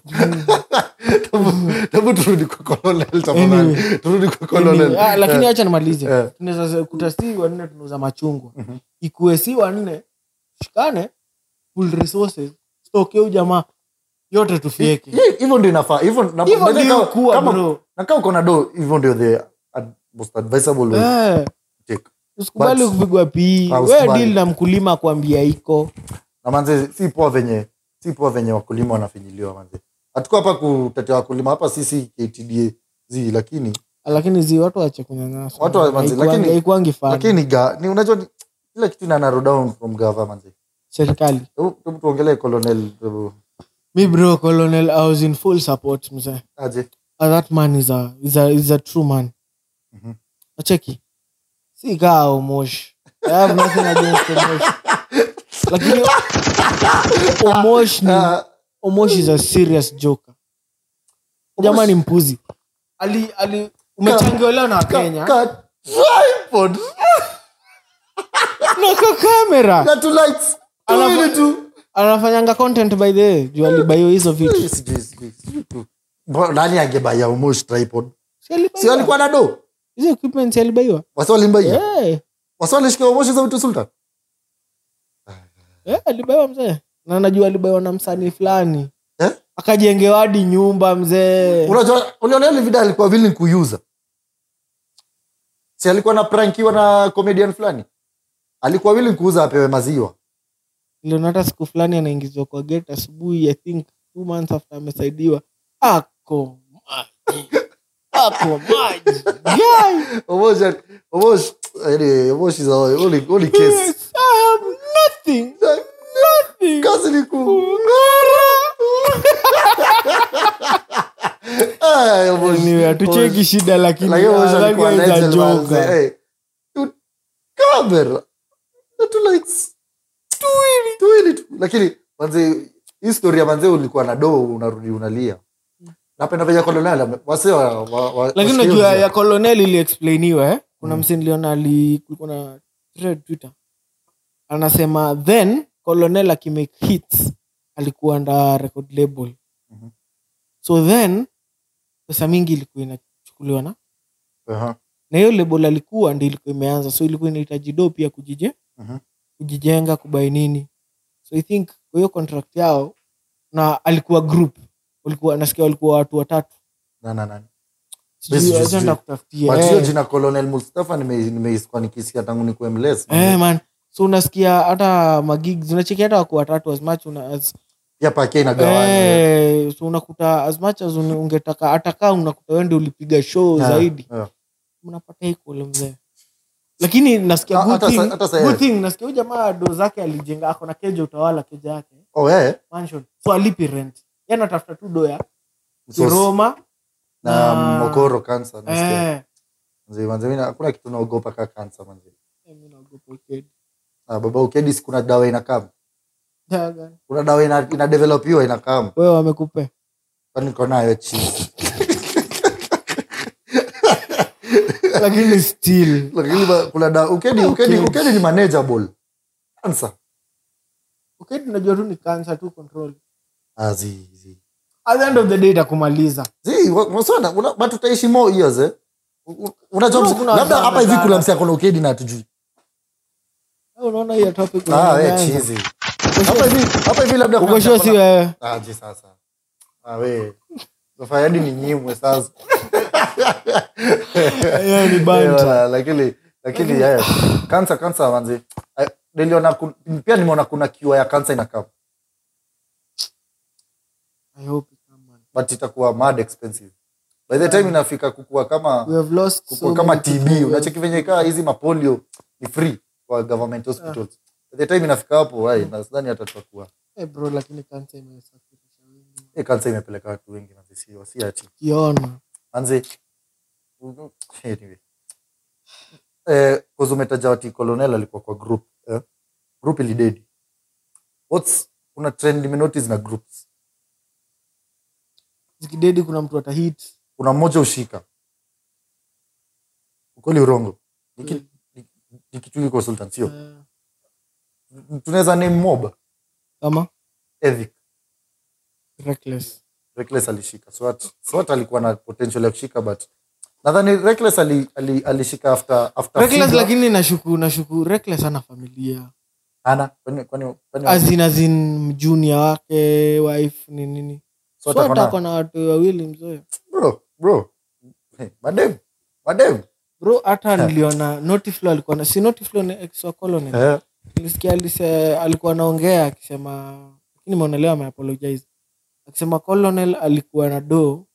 tabu turudi kwa colonel tafadhali Anyway. turudi kwa colonel Anyway, ah, lakini Eh, acha nimalize eh. tunaweza kuta si wanne tunauza machungwa Mhm. ikuwe si wanne shikane full resources stock ya huyu jamaa yote tufieke Hii- hivyo ndio inafaa hivyo na- hivyo by the way, ndio kama- kuwa kama- bro na kama uko na do hivyo ndio the ad- most advisable way Eh, to take usikubali But- kupigwa pii Ah, we usikubali. deal na mkulima akwambia iko na manze si poa venye si poa venye wakulima wanafinyiliwa manze hatuko hapa kutetea wakulima hapa sisi ktda z lakini lakini zi watu wache kunyanyasa Watu wa- manzi, Haikuangi- lakini- haikuangi fun. lakini ga, ni unajua ni- kila kitu ina narrow down from government serikali hebu hebu tuongelee colonel uh, mi bro colonel i was in full support mzee aje Ah, that man is a, is a, is a true man Mhm. acheki si kaa omosh i have nothing against omosh lakini omosh ni Ah, omosh is a serious joker jamaa ni mpuzi ali ali umechangiwa na ka- wakenya ka- tripod na ka kamera na two lights Alafu- tuwili tu anafanyanga content by the way juu alibaio hizo vitu Sijui, sijui, sijui, sijui tu. Mbona- nani angebaya umosh tripod Si alibaiwa? si alikuwa na do hizo equipment si alibaiwa wasi walimbaia Eh, wasi walishika umoshi za vitu sultan eh, alibaiwa mzee na najua alibaiwa na msanii fulani eh? akajengewa hadi nyumba mzee unajua uliona ile video alikuwa willing kuuza si alikuwa na prankiwa na comedian fulani alikuwa willing kuuza apewe maziwa niliona hata siku fulani anaingizwa kwa gate asubuhi i think two months after amesaidiwa ako maji ako maji Guy, Omosh- Omosh- anyway, Omosh is our only- only case. yes, I have nothing nothing Kazi ni ku- Ah, Omosh- Anyway, hatucheki shida lakini Lakini Omosh alikuwa Alaga is a legend, man. joker. Hey, tu- camera. Na tu lights. Tuwili, tuwili tu. lakini manze hii story ya manze ulikuwa na doo unarudi unalia napenda venye kolonel wase wa- wa- wa- lakini wasikie najua vizuri. ya colonel iliexplainiwa eh? kuna Mm. mse niliona ali kulikuwa na thread twitter anasema then colonel akimake hits alikuwa under record label Mhm. so then pesa mingi ilikuwa inachukuliwa na Aha. na hiyo label alikuwa ndi ilikuwa imeanza so ilikuwa inahitaji do pia kujije Mhm. kujijenga kubai nini so i think kwa hiyo contract yao na alikuwa group walikuwa nasikia walikuwa watu watatu Na- na- na. Sijui, Sijui, acha sijui. nitakutafutia. But hiyo Eh. jina colonel mustafa nime- nimeisikia nikisikia tangu nikuwe mles Eh, man so unasikia hata magigs unacheki hata wako watatu as much una, as, pia pake inagawanya eh, so unakuta as much as un- ungetaka hata kaa unakuta wende ulipiga show Yeah, zaidi yeah. mnapata equal mzee lakini nasikia Ah, good hata thing, sa- hata sa- good thing nasikia huyu jamaa do zake alijenga ako na keja utawala keja yake Oh, eh. mansion so alipi rent yani anatafuta tu do ya So, kiroma na na- mokoro kansa nasikia. eh, Mzee, manze, mimi na- hakuna kitu naogopa ka kansa manze eh, mimi naogopa ukedi. Ah, baba ukedis kuna dawa inakam Daga. kuna dawa ina, ina developiwa inakam wewe wamekupe kwani niko nayo cheese lakini still lakini ba- kuna dawa ukedi ukedi Ukedi. ukedi ni manageable kansa ukedi unajua tu ni cancer tu control ah zi zi at the end of the day itakumaliza zi wa- wasona una- but utaishi more years eh U- u- unajua No, msi- kuna labda watu hapa hivi kuna wamezana. msi akona ukedi na hatujui Wewe unaona hiyo topic ah we unaanza. cheese hapa hivi hapa hivi labda kuna uko msi sure si akona- wewe Ah, je sasa ah we sasa hadi ni nyimwe sasa hiyo ni Eh, banta wala, lakini lakini yeah. kansa kansa manzi Eh, niliona ku- pia nimeona kuna kiwa ya kansa inakaa i hope it come, man. but itakuwa mad expensive by the time inafika kukua kama we have lost kukua so kama many tb people. unacheki venye kaa hizi mapolio ni free kwa government hospitals by the time inafika hapo ai nadhani hata tutakuwa Eh, bro lakini cancer imesafirisha wengi eh kansa imepeleka watu wengi manzi sio si ati kiona manzi anyway eh cause umetaja wati colonel alikuwa kwa group eh? group ilidedi what's kuna trend nimenotice na groups zikidedi kuna mtu atahit kuna mmoja ushika ukweli urongo Ni ki- ni- ni kitu iko sultan sio Eh, tunaweza name mob kama ethic reckless reckless alishika swat swat alikuwa na potential ya kushika but nadhani reckless ali, ali, alishika after after reckless Figo. lakini nashuku nashuku reckless ana familia Hana, kwani kwani kwani azin azin junior wake wife ni nini Swat so ako na- hata na watu wawili mzoe bro bro hey, madem madem bro hata niliona notiflo alikuwa na si notiflo ni ex wa colonel eh nilisikia alise, alikuwa anaongea akisema lakini maonelewa ameapologize akisema colonel alikuwa na do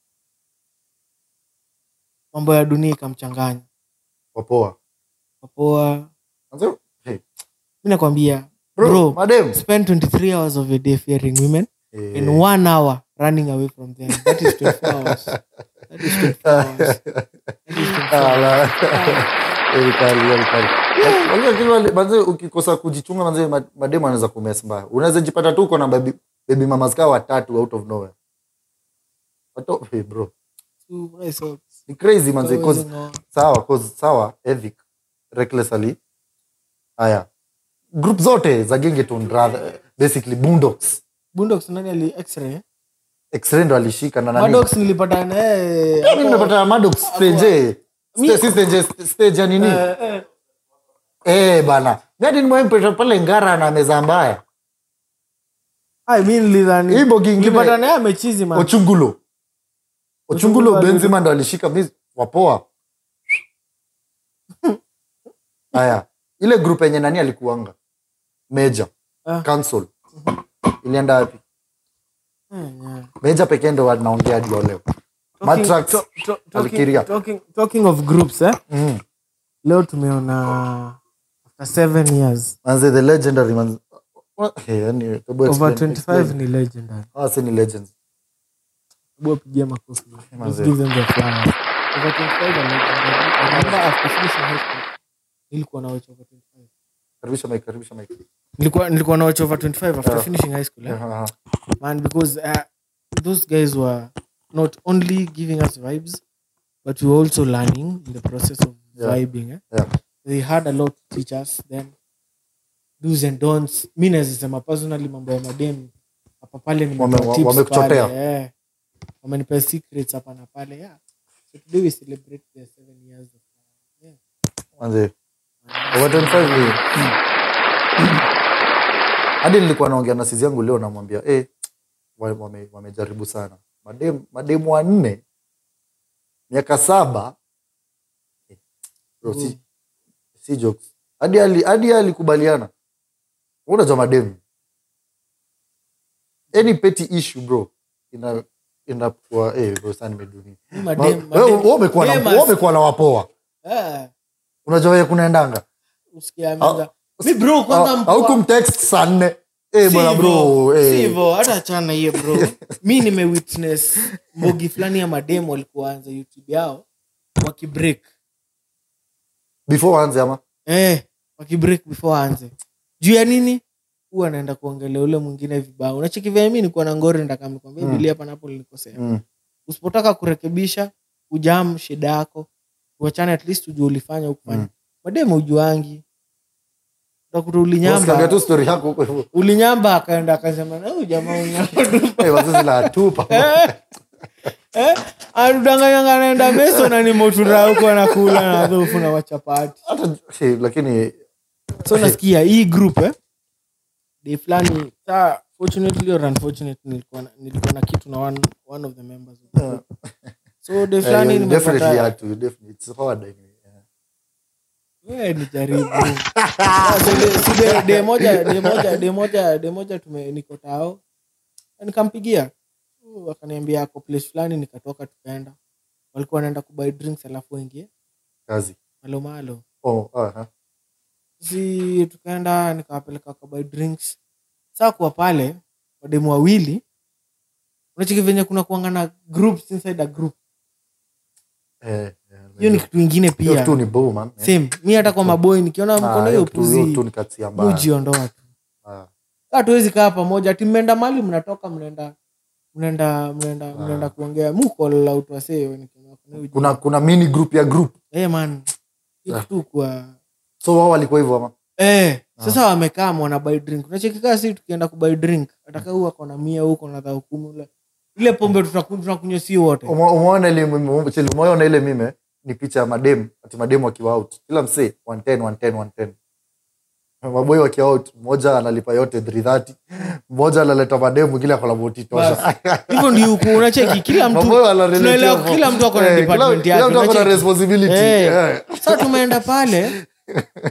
mambo ya dunia ikamchanganya wapoa wapoa Manze, hey, mi nakwambia bro, Bro. madem spend 23 hours of your day fearing women Eh, in one hour running away from them that is 24 hours that is 24 hours that is 24 ah, hours. la- Very kali, very kali. Unajua kile wale- manze ukikosa kujichunga manze ma- mademu anaweza kumes mbaya unaweza jipata tu uko na baby, baby mamas kaa watatu out of nowhere Wato, hey bro Two rice socks. ni crazy manze cause Always ngo- sawa cause sawa evic recklessly haya group zote za gengeton rather basically boondocks Boondocks nani ali x-ray x-ray ndo alishika na nani Maddox nilipata naye Mimi hapo- nimepata Maddox stage Mi- Sta- si stage stage ya nini Eh, eh. eh bana mimi nimempata pale ngara na meza mbaya Ai, mi nilidhani Hii bogi ingine- nilipata naye amechizi man ochungulo ochungulo Ochungulo benzima ndo alishika mi wapoa haya ile group yenye nani alikuanga meja Ah. council ilienda wapi Mm, yeah. meja pekee ndo wanaongea hadi wa leo Talking- Matrax to- to- alikiria. talking- talking- talking of groups eh? mm. leo tumeona after seven years manze the legendary man hey, yani, hebu over explain- 25 explain. ni legendary Hawa si ni legends hebu wapigie makofi Let's Manze. give them the flowers over 25 are legendary I remember after finishing high school nilikuwa na watch over 25 karibisha mic karibisha mic nilikuwa nilikuwa na watch over 25 after Yeah. finishing high school eh? Aha, aha. man because uh, those guys were not only giving us vibes but we were also learning in the process of Yeah. vibing eh? Yeah. they had a lot to teach us then do's and don'ts mi nazisema personally mambo ya madem hapa pale Wame- nimepewa wa- tips wamekuchotea. pale, eh. wamenipea secrets hapa na pale yeah. so today we celebrate the seven years of yeah. manze over 25 ni hadi nilikuwa naongea na sizi yangu leo namwambia eh, wa- wame- wamejaribu sana mademu mademu wanne miaka saba eh, bro, si, si jokes hadi ali- hadi yeye alikubaliana unajua mademu any petty issue bro ina inakuwa eh, bro sana nimedunia Mi Ma- madem- wewe- madem- wewe umekuwa na- dem wewe as- umekuwa na wapoa eh, unajua wewe kunaendanga usikia amenza- mi bro kwanza mpoa- aukumtext saa nne Eh, bwana bro Sivyo, eh. sivyo, hata chana hiyo bro mi nimewitness mbogi fulani ya mademu walikuwa anza youtube yao wakibreak before anze ama eh, wakibreak before aanze juu ya nini huwa anaenda kuongelea ule mwingine vibaya unachekivya mi nikuwa na ngori ndakamikwambia Mm. mm. bilia panapo lilikosea mm. usipotaka kurekebisha ujam shida yako uachane at least ujue ulifanya ukufanya Mm. mademu ujuangi utakuta Usikiangalia ulinyamba tu story yako huko hivyo ulinyamba akaenda akasema na huyu jamaa unyamba Eh, wazazi la atupa eh, anudanganyanga naenda meso na ni motura huko anakula na dhofu na wachapati hata eh, lakini so nasikia hii group eh, day fulani saa fortunately or unfortunately nilikuwa na, nilikuwa na kitu na one, one of the members of the group. so day eh, fulani you definitely nimepata had to definitely it's hard anyway yeah. we ni jaribu Ah, so de- si de- de moja de moja de moja de moja tume niko tao Na nikampigia Uh, akaniambia ako place fulani nikatoka tukaenda walikuwa wanaenda kubuy drinks alafu wengie kazi malo malo oh aha si tukaenda nikawapeleka kabuy drinks saa kuwa pale wademu wawili unachiki venye kuna kuanga na groups inside a group eh hiyo ni kitu ingine hiyo pia tu ni bow man eh. same mi hata kwa maboi nikiona Ah, mkono hiyo hiyo kitu- hiyo tu puzi ni katia mbaya mujiondoa tu Ah, kaa tuwezi kaa pamoja ati mmeenda mali mnatoka mnaenda mnaenda mnaenda mnaenda kuongea mukola utwasee kuna kuna mini group ya group man hiyo tu kwa so wao walikuwa hivyo ama eh sasa wamekaa mwana buy drink unachekikaa si tukienda kubuy drink ataka huu ako na mia huko na dhao kumi ule ile pombe tutaku- tunakunywa si wote Ume- umeona ile mime- cheli, umeona ile mime ni picha ya madem ati madem wakiwa out kila msee 110 110 110 maboi wakiwa out mmoja analipa yote 330 mmoja analeta madem mwingine akona boti tosha hivyo ndio huku unacheki kila mtu Maboi wanarelate tunaelewa hapo. kila mtu ako na Eh, kila- department kila yake mtu ako na unacheki? responsibility Eh. Eh. sasa tumeenda pale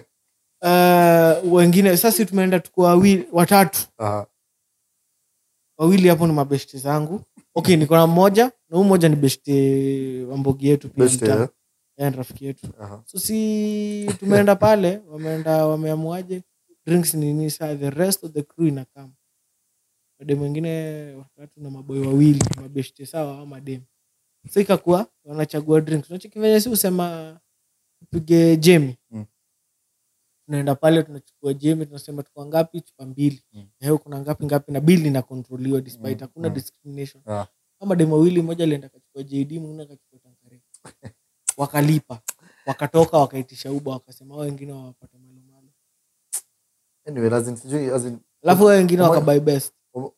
uh, wengine sasa tumeenda tuko wawili watatu Aha. wawili hapo ni mabeshte zangu okay niko na mmoja na huu mmoja ni beshte wambogi yetu pia Best, mtaa. eh? Yeye ni rafiki yetu Aha. so si tumeenda pale wameenda wameamuaje drinks nini saa the rest of the crew inakam made mwingine watatu na maboy wawili mabeshte sawa ama dem so ikakuwa wanachagua drinks unacheki venye si usema tupige jemi Mm. tunaenda pale tunachukua jemi tunasema tuko ngapi chupa mbili Mm. na hiyo kuna ngapi ngapi na bili inakontroliwa despite Mm, hakuna mm. discrimination Ah. ama dem wawili mmoja alienda kachukua jd mwingine akachukua tankare wakalipa wakatoka wakaitisha uba wakasema hao wengine wawapata malomalo Anyway, as in, sijui, as in, alafu hao wengine Umo- wakabai best umo-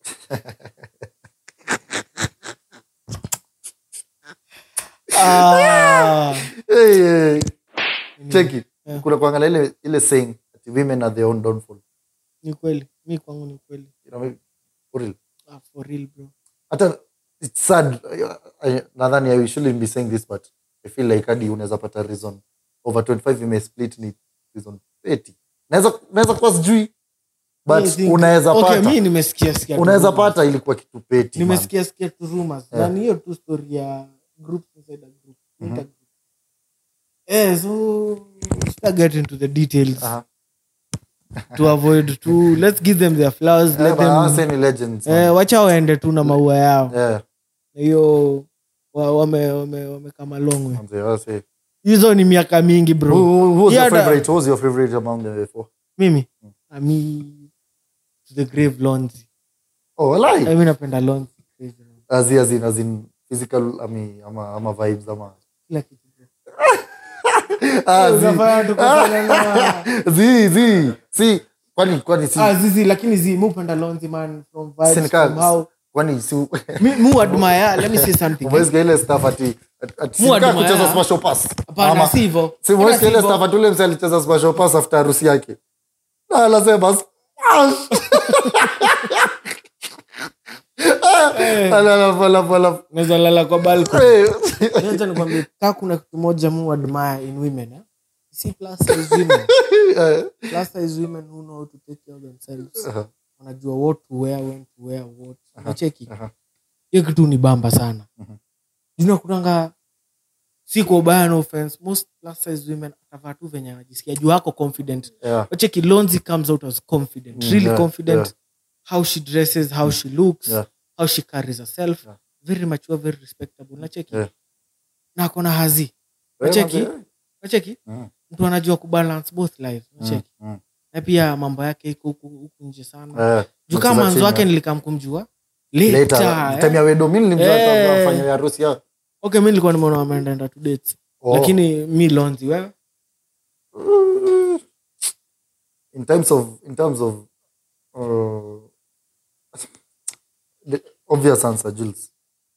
ah, Hey, hey, ni- check it. Yeah. kuna kuangalia ile ile saying that women are their own downfall ni kweli mi kwangu ni kweli you know, for real. ah, for real bro hata it's sad I- nadhani i shouldn't be saying this but i feel like hadi unaweza pata reason over 25 imesplit ni reason 30 naweza naweza kuwa sijui Mi but think- unaweza okay, pata mi nimesikia sikia tu unaweza rumors. pata ilikuwa kitu peti man. nimesikia sikia tu rumors Yeah. na ni hiyo tu story ya group inside a group Mhm. intergroup eh so sita get into the details Aha. to avoid to let's give them their flowers Eh, let but them hawa sasa ni legends man. eh, wacha waende tu na maua yao Yeah, Na hiyo wa- wame wame wamekama long way manze, hawa say- hizo ni miaka mingi bro Who- who- who was your Yeah, da- favorite? Who was your favorite among the four? mimi ami to the grave lonzi Oh, walai. mi napenda lonzi crazy man. As in- as in- as in physical, ami- ama ama vibes ama kila kitu bro. Ah, zi- Unafanya tukosane na- zi zi si kwani kwani si Ah, zizi lakini zi mi upenda lonzi man from vibes, Sinika- from how kwani si mi mu admire let me say something umesikia ile stuff ati ati Mu sika admire. kucheza smash or pass hapana Ama- si hivyo si Hata umesikia ile hivyo. stuff ati ule msee alicheza smash or pass after harusi yake na anasema smash Eh, alafu alafu alafu naweza lala kwa balcony Eh. Acha nikwambie kaa kuna kitu moja mu admire in women eh? si plus size women Eh. plus size women who know how to take care of themselves Aha, wanajua what to wear when to wear what unacheki aha. hiyo kitu ni bamba sana Mhm. juna kunanga si kwa ubaya no offense most plus size women atavaa tu venye anajisikia juu ako confident Yeah. wacheki lonzi comes out as confident Mm, really yeah, confident yeah. how she dresses how she looks Yeah. how she carries herself Yeah. very mature very respectable nacheki Yeah. na akona hazi Eh, Wacheki? manze, nacheki Mm. mtu anajua kubalance both lives mm, nacheki mm. na pia mambo yake iko huku huku nje sana Eh, juu mcheza kama manzo chini, wake eh. nilikam kumjua Later, later, time ya eh. wedo mi nilimjua Eh. kabla afanye harusi yao okay mi nilikuwa nimeona wameendaenda to dates Oh. lakini mi lonzi wewe in terms of in terms of uh, the obvious answer Jules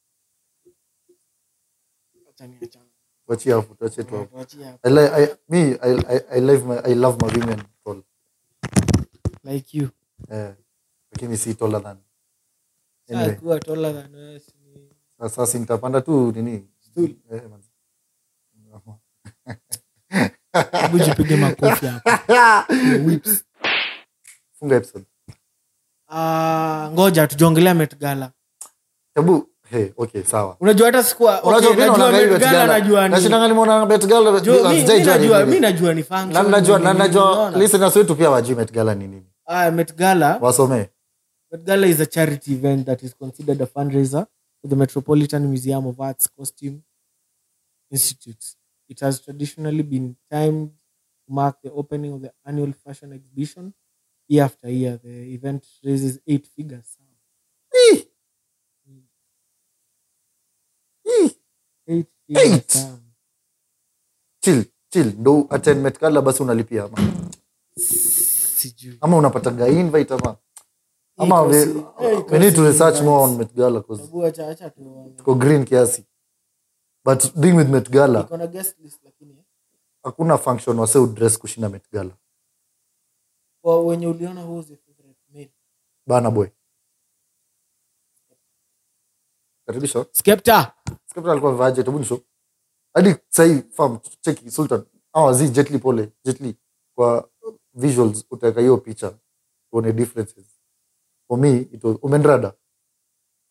Acha niachane. wachia hapo tuachie tu hapo Tuachie hapo. I, li- I, me I, I, I love my I love my women tall like you eh lakini si taller than Sasa anyway kuwa taller than wewe si- sasa si nitapanda tu nini Stool. eh man hebu jipige makofi hapo Whips. funga episode Ah, ngoja tujongelea Met Gala hebu hey okay sawa unajua hata sikuwa okay, unajua mimi najua naona Met bet Gala gala najua ni nashindanga nimeona bet gala Jo, mi- mi sijaijua ni najua nini. mi najua ni na function najua na nini, najua unaona? listeners wetu pia wajui met gala ni nini Ah, Met Gala wasomee Met Gala is a charity event that is considered a fundraiser for the Metropolitan Museum of Arts Costume Institute. It has traditionally been timed to mark the opening of the annual fashion exhibition year after year. The event raises eight figures. Ih. Ih. Eight figures. Eight? Sam. chill chill ndo attend met gala basi unalipia ama Sijui. ama unapataga invite ama ama Iko we, si- eh, iko we need to si research invites. more on met gala cause Hebu acha- acha tuone. tuko green kiasi but being with met gala Iko na guest list lakini eh. hakuna function wase udress kushinda met gala Kwa wenye uliona who was your favorite male? bana boy karibisha Skepta. Skepta alikuwa vaje hebu nisho hadi sahii fam cheki sultan awa zi jetli pole jetli kwa visuals utaweka hiyo picha tuone differences for me it was umenrada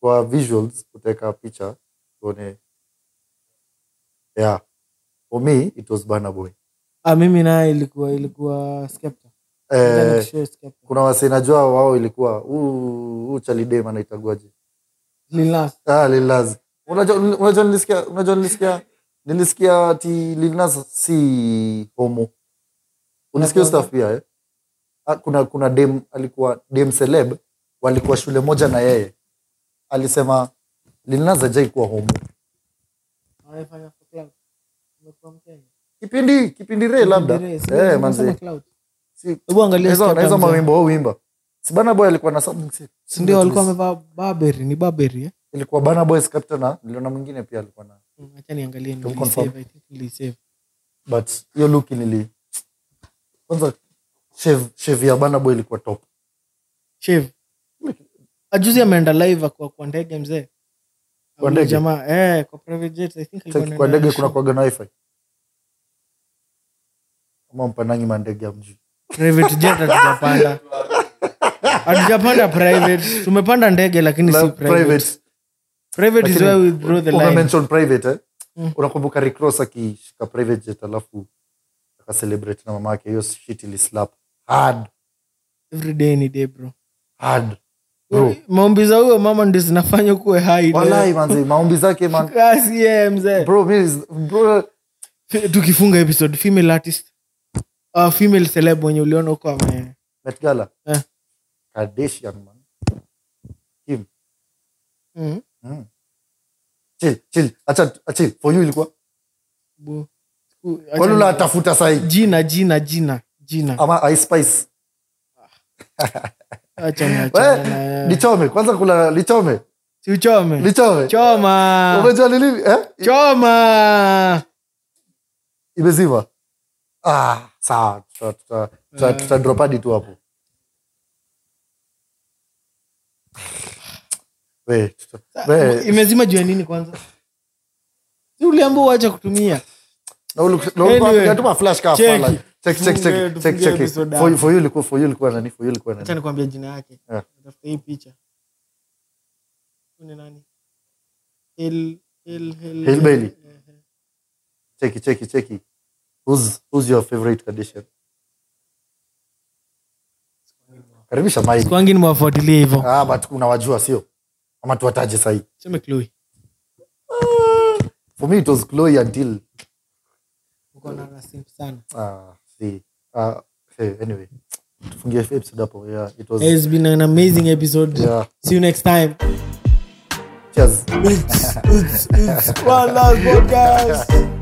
kwa visuals kuteka picha tuone yeah for me it was Burna Boy ah, mimi naye ilikuwa ilikuwa Skepta. eh, Nilikuwa show Skepta. kuna wase najua wao ilikuwa huu huu chalidem anaitagwaje Lil Nas. ah, Lil Nas. unajua unajua nilisikia unajua nilisikia nilisikia ati Lil Nas si homo ulisikia hiyo stuff pia eh? ah, kuna kuna dem alikuwa dem celeb walikuwa shule moja na yeye alisema Lil Nas hajai kuwa homo Anafanya for clout. Umekuwa Mkenya. kipindi kipindi re labda Kipindi race. eh Unasema manzi clout. si Hebu angalia hizo Skepta hizo mzee. mawimbo wao wimba si Burna Boy alikuwa na something Si ndio walikuwa wamevaa Burberry, ni Burberry eh? ilikuwa Burna Boy Skepta na niliona mwingine pia alikuwa na Mm, Acha niangalie Don't confirm. nilisave, I think nilisave. but hiyo look nili kwanza shave shave ya Burna Boy ilikuwa top Shave. Ajuzi ameenda live kwa kwa ndege mzee. Kwa ndege? Jamaa eh kwa private jet I think alikuwa Cheki kwa anaenda ndege show. kuna kwaga na wifi ama mpandangi mandege ya mji private jet hatujapanda hatujapanda private tumepanda ndege lakini si La- private private private is Lakini where we draw the line umemention private eh? Mm. unakumbuka Rick Ross akishika private jet alafu akacelebrate na mama yake hiyo shit ili slap hard every day ni day bro hard bro maombi za huyo mama ndi zinafanya kuwe hai walai manzi maombi zake man kasi yeye mzee bro mi is- bro Fi- tukifunga episode female artist uh, female celeb mwenye uliona huko ame Met Gala Eh. Kardashian man Kim mm. mm. chill chill acha acha for you ilikuwa Bu- ku- acha kwani ni- unatafuta sahi jina jina jina jina ama Ice Spice acha ni We, achana na yeye. lichome kwanza kula lichome si uchome lichome choma umejua ni nini eh choma imezima ah sawa tuta tuta tuta, tuta drop hadi tu hapo we tuta, we imezima juu ya nini kwanza si uliambia uache kutumia na ulu- na ulikuwa Anyway, unatuma flash car cheki. fala. check check Tufunge- check check tufunge check episode for hapo. for you ilikuwa for you ilikuwa nani for you ilikuwa acha nani nikwambia jina yake Yeah. tafuta hii picha Huyu ni nani Hill- Hill- Hill- Hill Bailey. Eh, eh. cheki cheki cheki who's who's your favorite Kardashian karibisha Mike kwangi nimewafuatilia hivyo ah but unawajua sio ama tuwataje sahi seme Chloe. for me it was Chloe until Uko na rasimp sana ah see ah hey, anyway tufungie episode hapo yeah it was it's been an amazing episode yeah see you next time cheers it's, it's, it's one last podcast